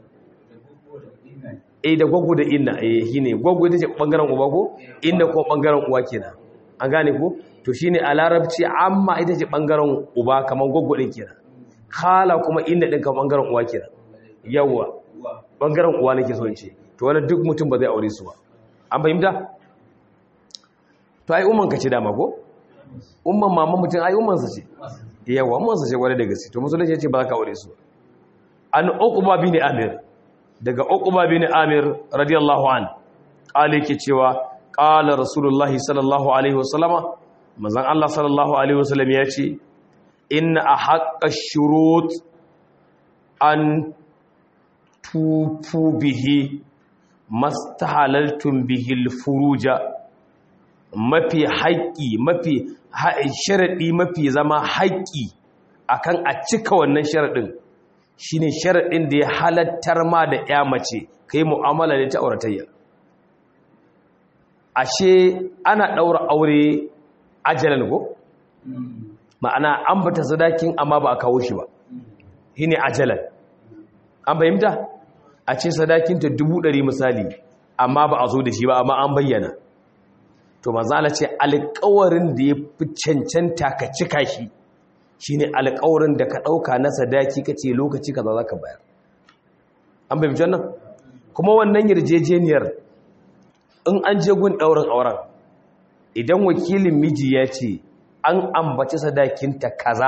eh da gwaggo da inna eh shine gwaggo ita ce bangaren uba ko inna ko bangaren uwa kenan an gane ko to shine a larabci amma ita ce bangaren uba kaman gwaggo din kenan khala kuma inna din kaman bangaren uwa kenan yawa bangaren uwa nake so in ce to wani duk mutum ba zai aure su ba an fahimta to ai umman ka ce dama ko umman mama mutum ai umman sa ce yawa umman sa ce gwada da gaske to musulunci ya ce ba za ka aure su ba an uqba bin amir daga uqba bin amir radiyallahu an kale yake cewa qala rasulullahi sallallahu alaihi wasallama manzon Allah sallallahu alaihi wasallam ya ce inna ahaqqa shurut an tufu bihi mastahalaltum bihi alfuruja mafi haƙƙi mafi sharadi mafi zama haƙƙi akan a cika wannan sharadin shine sharadin da ya halattar ma da ya mace kai mu'amala da ta auratayya ashe ana daura aure ajalan go ma'ana an bata sadakin amma ba a kawo shi ba shine ajalan an fahimta a ce sadakinta dubu ɗari misali amma ba a zo da shi ba amma an bayyana to mazala ce alƙawarin da ya fi cancanta ka cika shi shine alƙawarin da ka ɗauka na sadaki ka ce lokaci kaza za ka bayar an fahimci wannan kuma wannan yarjejeniyar in an je gun ɗaurin auren idan wakilin miji ya ce an ambaci sadakinta kaza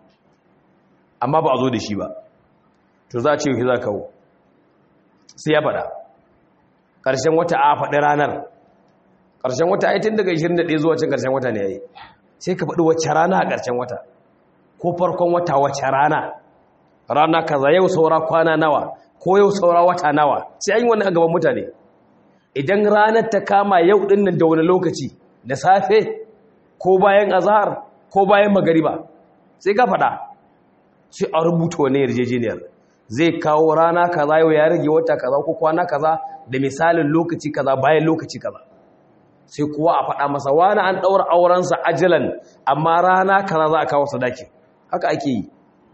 amma ba a zo da shi ba to za a ce za kawo sai ya faɗa ƙarshen wata a faɗi ranar ƙarshen wata aitin daga 21 zuwa cin ƙarshen wata ne ya yi sai ka faɗi wacce rana a ƙarshen wata ko farkon wata wacce rana rana kaza yau saura kwana nawa ko yau saura wata nawa sai an yi wani a gaban mutane idan ranar ta kama yau ɗin nan da wani lokaci da safe ko bayan azahar ko bayan magariba sai ka faɗa sai a rubuta wani yarjejeniyar zai kawo rana kaza yau ya rage wata kaza ko kwana kaza da misalin lokaci kaza bayan lokaci kaza sai kuwa a faɗa masa wani an ɗaura aurensa ajilan amma rana kaza za a kawo sadaki haka ake yi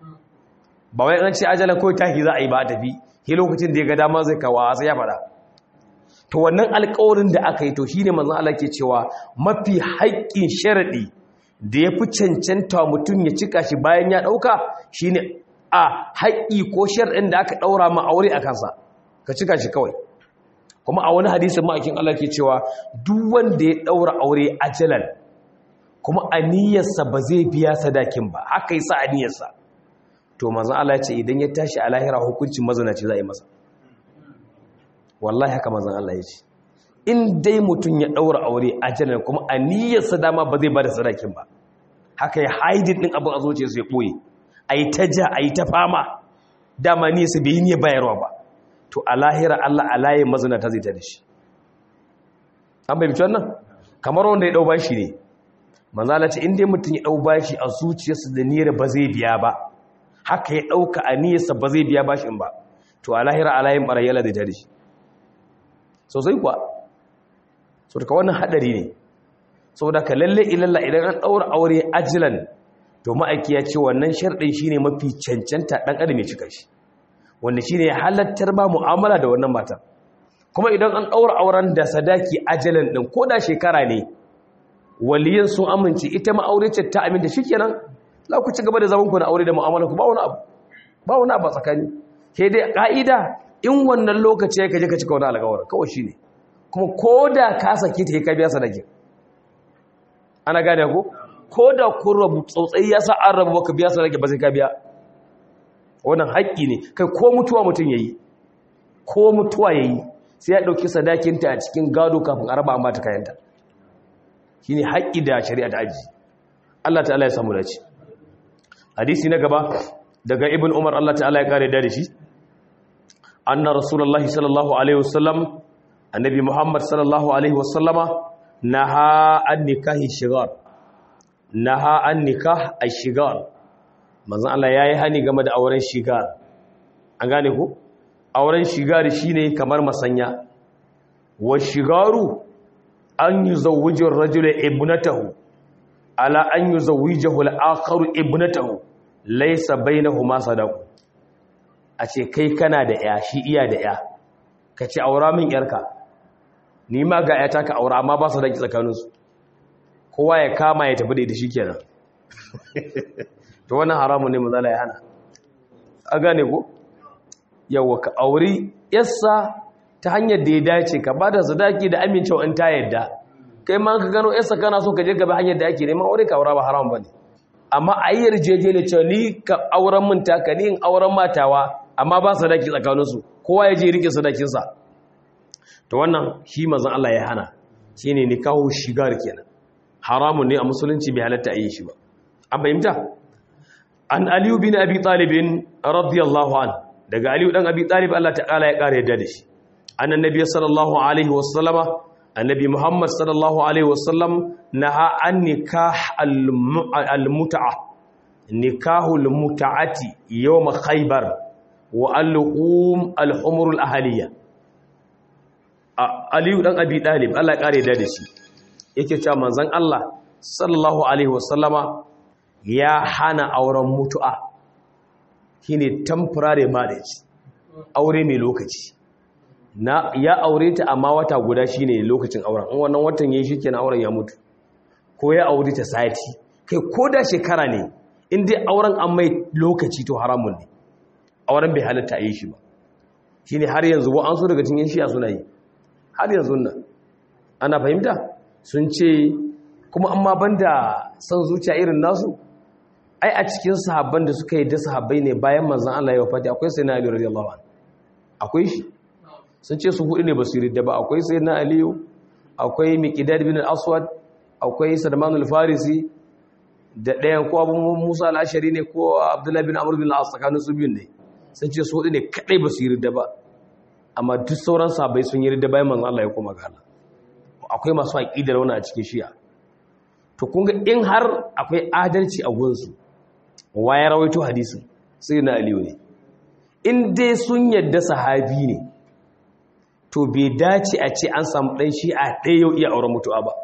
ba wai an ce ajalan ko tahi za a yi ba a tafi he lokacin da ya ga dama zai kawo a sai ya faɗa to wannan alƙawarin da aka yi to shine manzon Allah ke cewa mafi haƙƙin sharadi da ya fi cancanta mutum ya cika shi bayan ya ɗauka shine a haƙƙi ko shar'in da aka ɗaura ma aure a kansa ka cika shi kawai kuma a wani hadisin ma'aikin Allah ke cewa duk wanda ya ɗaura aure ajalan kuma aniyarsa ba zai biya sadakin ba haka yasa aniyarsa to manzon Allah ya ce idan ya tashi a lahira hukuncin mazanaci za a yi masa wallahi haka manzon Allah ya ce in dai mutum ya ɗaura aure ajalan kuma aniyarsa dama ba zai ba da sadakin ba haka ya haidin ɗin abin a zuciyarsa ya ɓoye a yi ta ja a yi ta fama dama ni su bai yi bayarwa ba to a lahira Allah a layin mazina ta zai ta da shi an bai mutu wannan kamar wanda ya ɗau bashi ne manzala ce inda mutum ya ɗau bashi a zuciyarsa da niyyar ba zai biya ba haka ya ɗauka a niyyarsa ba zai biya bashin ba to a lahira a layin ɓarayyala zai ta da shi sosai kuwa so daga wannan haɗari ne saboda ka lalle ilalla idan an ɗaura aure ajilan to ma'aiki ya ce wannan sharɗin shine mafi cancanta ɗan adam ya cika shi wanda shine ya halattar ba mu'amala da wannan matan kuma idan an ɗaura auren da sadaki ajalan ɗin ko da shekara ne waliyan sun amince ita ma'auricin ta aminta shikenan za ku ci gaba da zaman ku na aure da mu'amala ku ba wani abu ba wani abu a tsakani ke dai ka'ida in wannan lokaci ya kaje ka cika wani alƙawarin kawai shine kuma ko da ka saki ta ka biya sadaki ana gane ko ko da kun rabu tsautsai ya sa an rabu baka biya sadaki ba sai ka biya wannan haƙƙi ne kai ko mutuwa mutum yayi ko mutuwa yayi sai ya dauki sadakinta a cikin gado kafin a raba amma ta kayanta shine haƙƙi da shari'a ta aji Allah ta'ala ya samu dace hadisi na gaba daga ibn umar Allah ta'ala ya kare da shi anna rasulullahi sallallahu alaihi wasallam annabi muhammad sallallahu alaihi wasallama naha an nikahi shigar naha an nikah ash-shigar manzon Allah yayi hani game da auren shigar an gane ku auren shigar shine kamar masanya wa shigaru an yuzawwiju ar-rajulu ibnatahu ala an yuzawwijahu al-akharu ibnatahu laysa bainahuma sadaqu a ce kai kana da ya shi iya da ya ka ce aura min yarka ni ma ga yata ka aura amma ba su daki tsakaninsu kowa ya kama ya tafi da ita shikenan to wannan haramun ne mazala ya hana a gane ko yawa ka auri yassa ta hanyar da ya dace ka ba da sadaki da amincewa in ta yadda kai ma ka gano yassa kana so ka je gaba hanyar da ake neman aure ka aura ba haram bane amma a yi yarjejeniya cewa ni ka auren min taka ni in auren matawa amma ba sadaki tsakaninsu kowa ya je rike sadakinsa to wannan shi mazan Allah ya hana shi ne nikahu shigar kenan haramun ne a musulunci bai halatta a yi shi ba an fahimta an aliyu bin abi talibin radiyallahu an daga aliyu dan abi talib Allah ta'ala ya kare yadda da shi annan nabi sallallahu alaihi wasallama annabi muhammad sallallahu alaihi wasallam naha an nikah al-mut'a nikahu al-mut'ati yawm khaybar wa al-qum al-humur al-ahliya aliyu dan abi talib Allah ya kare yadda da shi yake cewa manzon Allah sallallahu alaihi wasallama ya hana auren mutu'a shine temporary marriage aure mai lokaci na ya aure ta amma wata guda shine lokacin auren in wannan watan yayi shikenan auren ya mutu ko ya aure ta sati kai ko da shekara ne in dai auren an mai lokaci to haramun ne auren bai halatta yi shi ba shine har yanzu wa an so daga cikin shiya suna yi har yanzu nan ana fahimta sun ce kuma amma banda son zuciya irin nasu ai a cikin sahabban da suka yi da sahabbai ne bayan manzon Allah ya wafati akwai sayyidina Ali radiyallahu anhu akwai shi sun ce su hudu ne ba su ridda ba akwai sayyidina Ali akwai Miqdad bin al-Aswad akwai Salman al-Farisi da ɗayan ko Abu Musa al-Ashari ne ko Abdullah bin Amr bin al-As tsakanin su biyun ne sun ce su hudu ne kadai ba su ridda ba amma duk sauran sahabbai sun yi ridda bayan manzon Allah ya koma ga Allah akwai masu aqidar wannan a cikin Shi'a to kun ga in har akwai adalci a gunsu wa ya rawaito hadisin sai na aliyu ne in dai sun yadda sahabi ne to bai dace a ce an samu ɗan shi a ɗaya yau iya auren mutuwa ba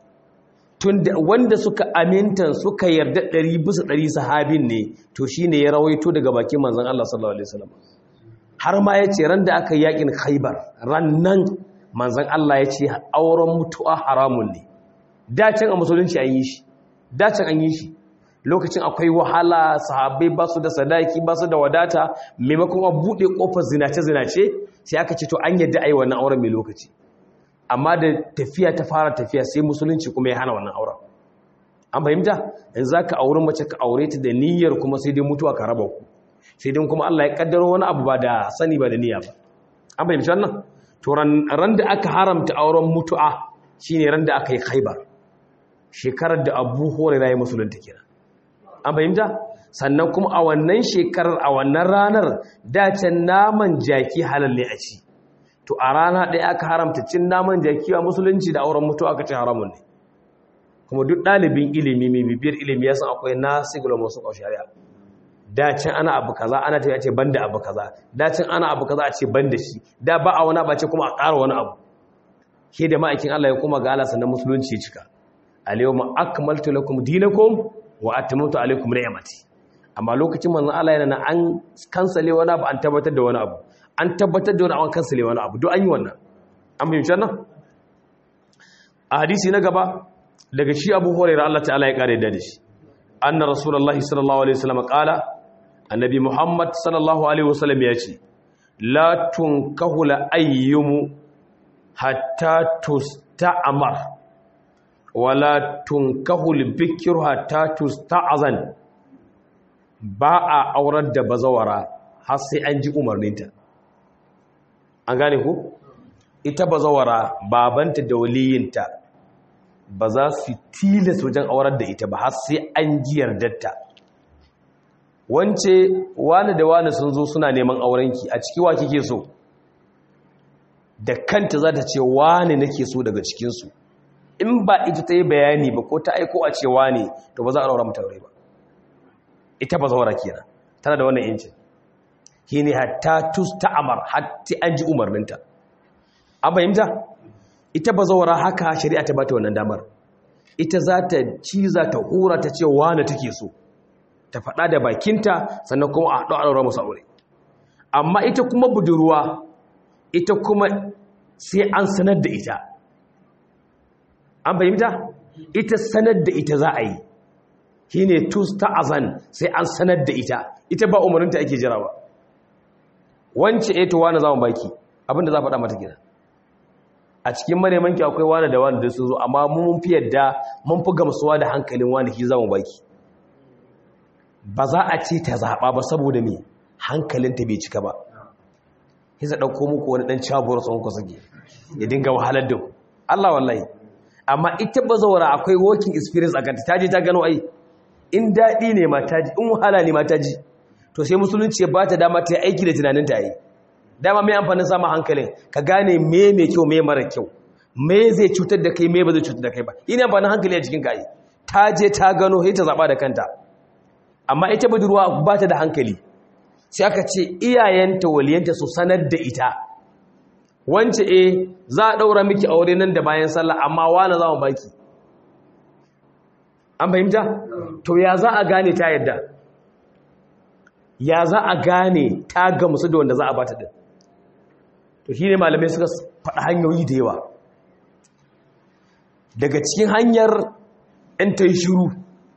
tun da wanda suka amintan suka yarda ɗari bisa ɗari sahabin ne to shi ne ya rawaito daga bakin manzan Allah sallallahu Alaihi wasallam har ma ya ce ran da aka yakin khaibar ran nan manzan Allah ya ce auren mutuwa haramun ne dacin a musulunci an yi shi dacin an yi shi lokacin akwai wahala sahabbai ba su da sadaki ba su da wadata maimakon a buɗe ƙofar zinace-zinace sai aka ce to an yadda a yi wannan auren mai lokaci amma da tafiya ta fara tafiya sai musulunci kuma ya hana wannan auren an fahimta in za ka auri mace ka aure ta da niyyar kuma sai dai mutuwa ka raba ku sai dai kuma Allah ya kaddaro wani abu ba da sani ba da niyya ba an fahimci wannan to ran da aka haramta auren mutu'a shine ran da aka yi khaibar shekarar da abu hurairah ya musulunta kenan an fahimta sannan kuma a wannan shekarar a wannan ranar dacen naman jaki halal ne a ci to a rana ɗaya aka haramta cin naman jaki a musulunci da auren mutu aka ce haramun ne kuma duk ɗalibin ilimi mai bibiyar ilimi ya san akwai nasigula masu shari'a dacin ana abu kaza ana ta ce banda abu kaza dacin ana abu kaza a ce banda shi da ba a wani abu ce kuma a ƙara wani abu ke da ma'aikin Allah ya kuma ga Allah sannan musulunci cika al-yawma akmaltu lakum dinakum wa atamamtu alaykum ni'mati amma lokacin manzon Allah yana an kansale wani abu an tabbatar da wani abu an tabbatar da wani abu an kansale wani abu duk an yi wannan an bayyana nan a hadisi na gaba daga shi Abu Hurairah Allah ta'ala ya kare da shi anna rasulullahi sallallahu alaihi wasallam qala annabi Muhammad sallallahu alaihi wasallam ya ce la tunkahu la ayyumu hatta tusta'mar wala tunkahul bikiru hatta tusta'zan ba a aurar da bazawara har sai an ji umarninta an gane ku ita bazawara babanta da waliyinta ba za su tilas wajen aurar da ita ba har sai an ji yardarta wance wani da wani sun zo suna neman aurenki a ciki wa kike so da kanta za ta ce wani nake so daga cikinsu in ba ita ta yi bayani ba ko ta aiko a cewa ne to ba za a raura mata aure ba ita ba zaura kenan tana da wannan yancin shi ne hatta tus ta'amar hatta an ji umarninta an fahimta ita ba zaura haka shari'a ta bata wannan damar ita za ta ciza ta hura ta ce wane take so ta faɗa da bakinta sannan kuma a haɗu a ɗaura musu aure amma ita kuma budurwa ita kuma sai an sanar da ita an fahimta ita sanar da ita za a yi shi ne tus ta azan sai an sanar da ita ita ba umarinta ake jira ba wance eto wani zama baki abinda za faɗa mata gida a cikin manemanki akwai wani da wani da sun zo amma mun fi yadda mun fi gamsuwa da hankalin wani ki zama baki ba za a ce ta zaɓa ba saboda me hankalinta bai cika ba hisa ɗauko muku wani ɗan cabuwar tsohon ku suke ya dinga wahalar da Allah wallahi amma ita ba zaura akwai working experience a kanta ta je ta gano ai in daɗi ne ma ta ji in wahala ne ma ta ji to sai musulunci ya ba ta dama ta yi aiki da tunanin ta yi dama mai amfanin samun hankalin ka gane me mai kyau me mara kyau me zai cutar da kai me ba zai cutar da kai ba yi ne amfanin hankali a cikin ka yi ta je ta gano sai ta zaɓa da kanta amma ita budurwa ba ta da hankali sai aka ce iyayenta waliyanta su sanar da ita wance e za a ɗaura miki aure nan da bayan sallah amma wani za mu baki an fahimta to ya za a gane ta yadda ya za a gane ta gamsu da wanda za a bata din to shi ne malamai suka faɗa hanyoyi da yawa daga cikin hanyar 'yan ta yi shiru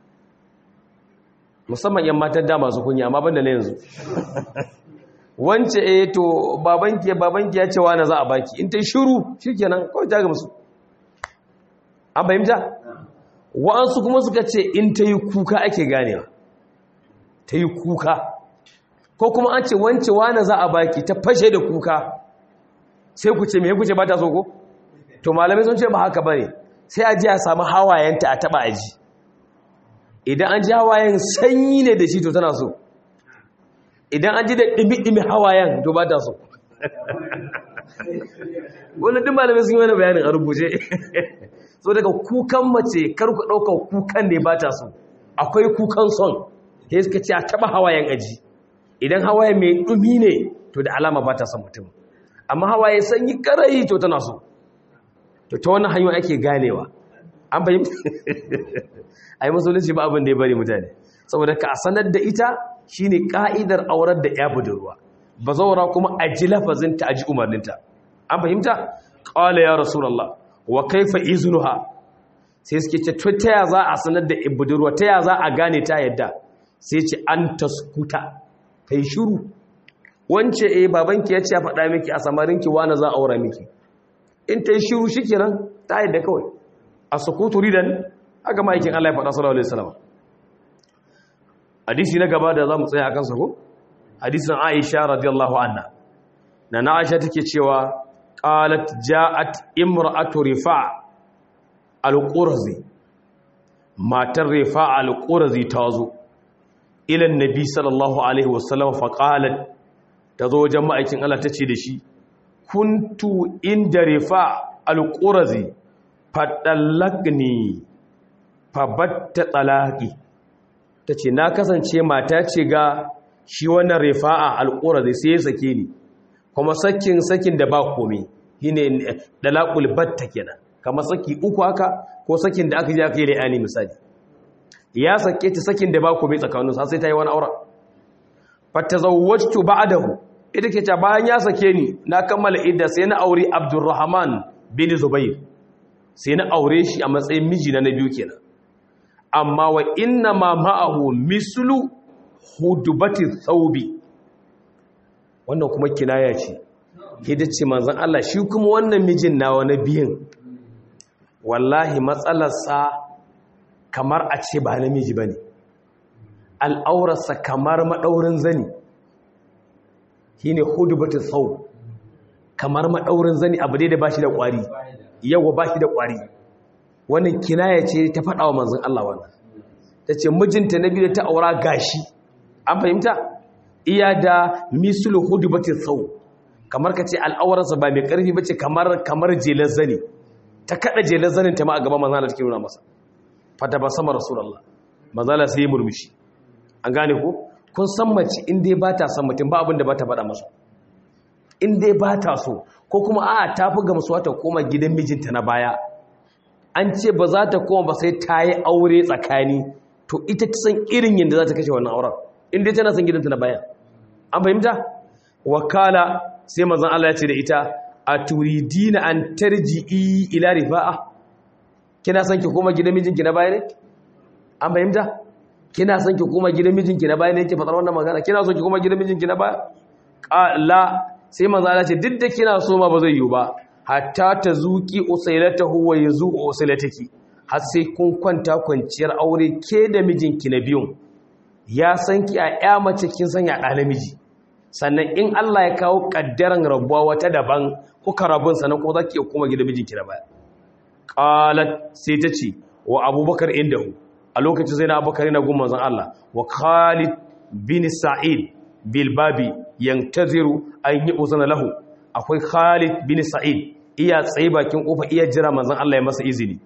musamman 'yan matan da masu kunya amma banda na yanzu wance eh to babanki babanki ya ce wani za a baki in ta yi shiru shikenan kawai ta gamsu an fahimta wa'ansu kuma suka ce in ta yi kuka ake ganewa ta yi kuka ko kuma an ce wance wani za a baki ta fashe da kuka sai ku ce me ku ce ba ta so ko to malamai sun ce ba haka bane sai a ji a samu hawayenta a taba aji idan an ji hawayen sanyi ne da shi to tana so idan an ji da ɗimi-ɗimi hawayen to ba ta so wani duk malamai sun yi wani bayanin a rubuce so daga kukan mace karku ɗaukar kukan ne ba ta so akwai kukan son ya suka ce a taɓa hawayen aji idan hawaye mai ɗumi ne to da alama ba ta son mutum amma hawaye sanyi karayi to tana so to ta wani hanyoyi ake ganewa an fahimta a yi musulunci ba abin da ya bari mutane saboda ka sanar da ita shine ka'idar aurar da ya budurwa ba zaura kuma a ji lafazinta a ji umarninta an fahimta ƙwale ya rasulallah wa kaifa iznuha sai suke ce ta ya za a sanar da budurwa ta ya za a gane ta yadda sai ce an taskuta ta yi shuru wance eh babanki ya ce ya faɗa miki a samarinki wani za a aura miki in ta yi shuru shi kenan ta yadda kawai a sukutu ridan aka ma'aikin Allah ya faɗa sallallahu alaihi wasallam hadisi na gaba da zamu tsaya akan sa ko hadisin Aisha radiyallahu anha na na Aisha take cewa qalat ja'at imra'atu rifa' al-qurzi matar rifa' al-qurzi tazo ila annabi sallallahu alaihi wasallam fa qalat tazo wajen ma'aikin Allah tace da shi kuntu inda rifa' al-qurzi fadallakni fabatta talaqi tace na kasance mata ce ga shi wannan rifa'a alqura sai ya sake ni kuma sakin sakin da ba komai shine dalaqul batta kenan kamar saki uku haka ko sakin da aka je aka yi la'ani misali ya sake ta sakin da ba komai tsakanin sa sai ta yi wani aure fatazawwajtu ba'dahu ita ke ta bayan ya sake ni na kammala idda sai na aure Abdurrahman bin Zubair sai na aure shi a matsayin miji na biyu kenan amma wa inna ma ma'ahu mislu hudubati thawbi wannan kuma kinaya ce hida ce manzon Allah shi kuma wannan mijin nawa na biyin wallahi matsalarsa kamar a ce ba namiji bane al'aurarsa kamar madaurin zani shine hudubati thawb kamar madaurin zani abu dai da bashi da kwari yawa bashi da kwari wannan kinaya ce ta faɗa wa manzon Allah wannan ta ce mijinta na biyu da ta aura gashi an fahimta iya da misulu hudu batin sau kamar ka ce al'awararsa ba mai ƙarfi ba ce kamar kamar jelar zane ta kaɗa jelar zanen ta ma a gaba manzana take nuna masa fata ba sama rasulallah manzana sai ya murmushi an gane ko kun san mace in dai ba ta san mutum ba abin da ba ta faɗa masa in dai ba ta so ko kuma a ta fi gamsuwa ta koma gidan mijinta na baya an ce ba za ta koma ba sai ta yi aure tsakani to ita ta san irin yadda za ta kashe wannan auren inda tana san gidanta na baya an fahimta wakala sai manzon Allah ya ce da ita aturidina an tarji'i ila rifa'a kina son ki koma gidan mijinki na baya ne an fahimta kina son ki koma gidan mijinki na baya ne yake faɗar wannan magana kina son ki koma gidan mijinki na baya la sai manzo Allah ce duk da kina so ma ba zai yiwu ba hatta ta zuki usailatahu wa yazuqu usailataki har sai kun kwanta kwanciyar aure ke da mijinki na biyun ya san ki a ya mace kin san ya ɗa namiji sannan in Allah ya kawo kaddaran rabuwa wata daban kuka rabun sannan kuma zaki koma gidan mijinki na baya qalat sai ta ce wa abubakar indahu a lokacin sai na abubakar yana gun manzon Allah wa Khalid bin Sa'id bilbabi yantaziru an yi uzana lahu akwai Khalid bin Sa'id iya tsaye bakin kofa iya jira manzon Allah ya masa izini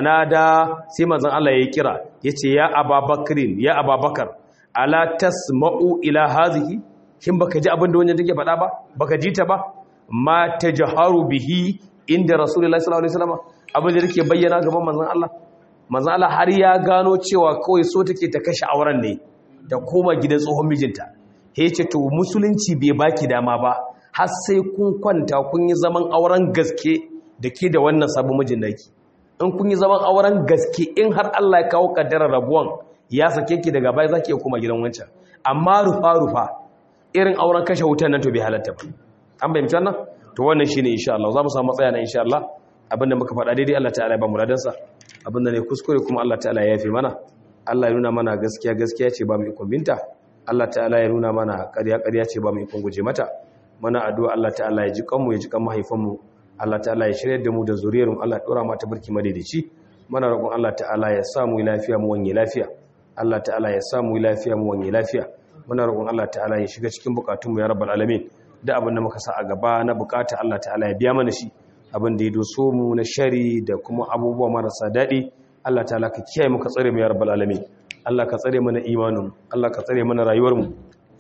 fanada sai manzon Allah ya kira yace ya Ababakrin ya Ababakar ala tasma'u ila hazihi kin baka ji abin da wannan take faɗa ba baka ji ta ba ma tajharu bihi inda Rasulullahi sallallahu alaihi wasallam abin da take bayyana gaban manzon Allah manzon Allah har ya gano cewa kawai so take ta kashe auren ne da koma gidan tsohon mijinta ya ce to musulunci bai baki dama ba har sai kun kwanta kun yi zaman auren gaske da ke da wannan sabon mijin naki in kun yi zaman auren gaske in har Allah ya kawo kaddarar rabuwan ya sake ki daga baya zaki kuma gidan wancan amma rufa rufa irin auren kashe wutan nan to bai halatta ba an bayyana wannan to wannan shine insha Allah za mu samu matsaya na insha Allah abinda muka faɗa daidai Allah ta'ala ya ba mu radansa abinda ne kuskure kuma Allah ta'ala ya yafe mana Allah ya nuna mana gaskiya gaskiya ce ba mu ikon binta Allah ta'ala ya nuna mana ƙarya ƙarya ce ba mu ikon guje mata mana addu'a Allah ta'ala ya ji kanmu ya ji kan mahaifanmu Allah ta'ala ya shirya da mu da zuriyarmu Allah ya dora mata barki madaidaici mana roƙon Allah ta'ala ya sa mu lafiya mu wanye lafiya Allah ta'ala ya sa mu lafiya mu wanye lafiya muna roƙon Allah ta'ala ya shiga cikin bukatunmu ya rabbal alamin da abin da muka sa a gaba na bukata Allah ta'ala ya biya mana shi abin da ya doso mu na shari da kuma abubuwa marasa daɗi Allah ta'ala ka kiyaye mu ka tsare mu ya rabbal alamin Allah ka tsare mana imanin Allah ka tsare mana rayuwar mu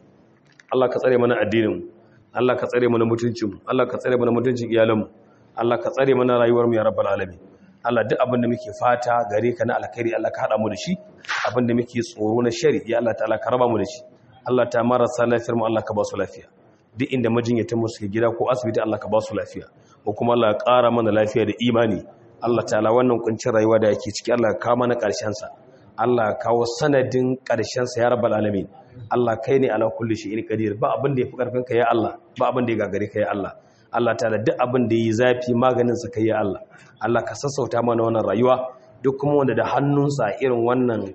Allah ka tsare mana addinin mu Allah ka tsare mana mutuncin mu Allah ka tsare mana mutuncin iyalan mu Allah ka tsare mana rayuwar mu ya rabbal alamin Allah duk abin da muke fata gare ka na alkhairi Allah ka hada mu da shi abin da muke tsoro na shari ya Allah ta'ala ka raba mu da shi Allah ta marasa lafiyar mu Allah ka ba su lafiya duk inda majinyatan mu suke gida ko asibiti Allah ka ba su lafiya ko kuma Allah ya ƙara mana lafiya da imani Allah ta'ala wannan kuncin rayuwa da yake ciki Allah ka mana ƙarshen sa Allah kawo sanadin ƙarshen sa ya rabbal alamin Allah kai ne ala kulli shay'in qadir ba abin da yafi karfin ka ya Allah ba abin da ya gagare ka ya Allah Allah ta'ala duk abin da yi zafi maganin sa kai ya Allah Allah ka sassauta mana wannan rayuwa duk kuma wanda da hannunsa irin wannan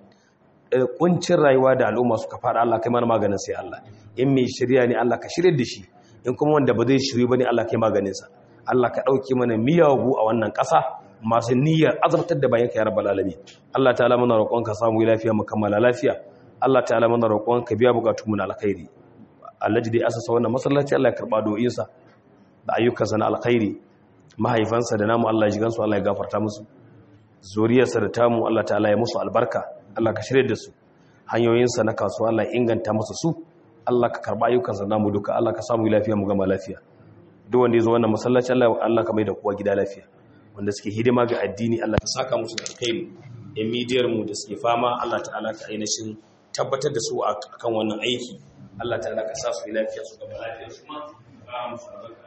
kuncin rayuwa da al'umma suka fara Allah kai mana maganin sai Allah in mai shirya ne Allah ka shirye da shi in kuma wanda ba zai shirye bane Allah kai maganin sa Allah ka dauke mana miyagu a wannan ƙasa masu niyyar azabtar da bayanka ya rabbal alamin Allah ta'ala muna roƙon ka samu lafiya mu kammala lafiya Allah ta'ala muna roƙon ka biya bukatun mu na alkhairi Allah ji dai asasa wannan masallaci Allah ya karba do'in sa da ayyukansa na alkhairi mahaifansa da namu Allah ya ji gansu Allah ya gafarta musu zuriyarsa da tamu Allah ta'ala ya musu albarka Allah ka shirye da su hanyoyinsa na kasuwa Allah inganta masa su Allah ka karba ayyukansa namu duka Allah ka samu lafiya mu gama lafiya duk wanda yazo wannan masallaci Allah Allah ka mai da kowa gida lafiya wanda suke hidima ga addini Allah ka saka musu da alkhairi yan midiyar mu da suke fama Allah ta'ala ka ainihin tabbatar da su akan wannan aiki Allah ta'ala ka sa su lafiya su gama lafiya su ma ba mu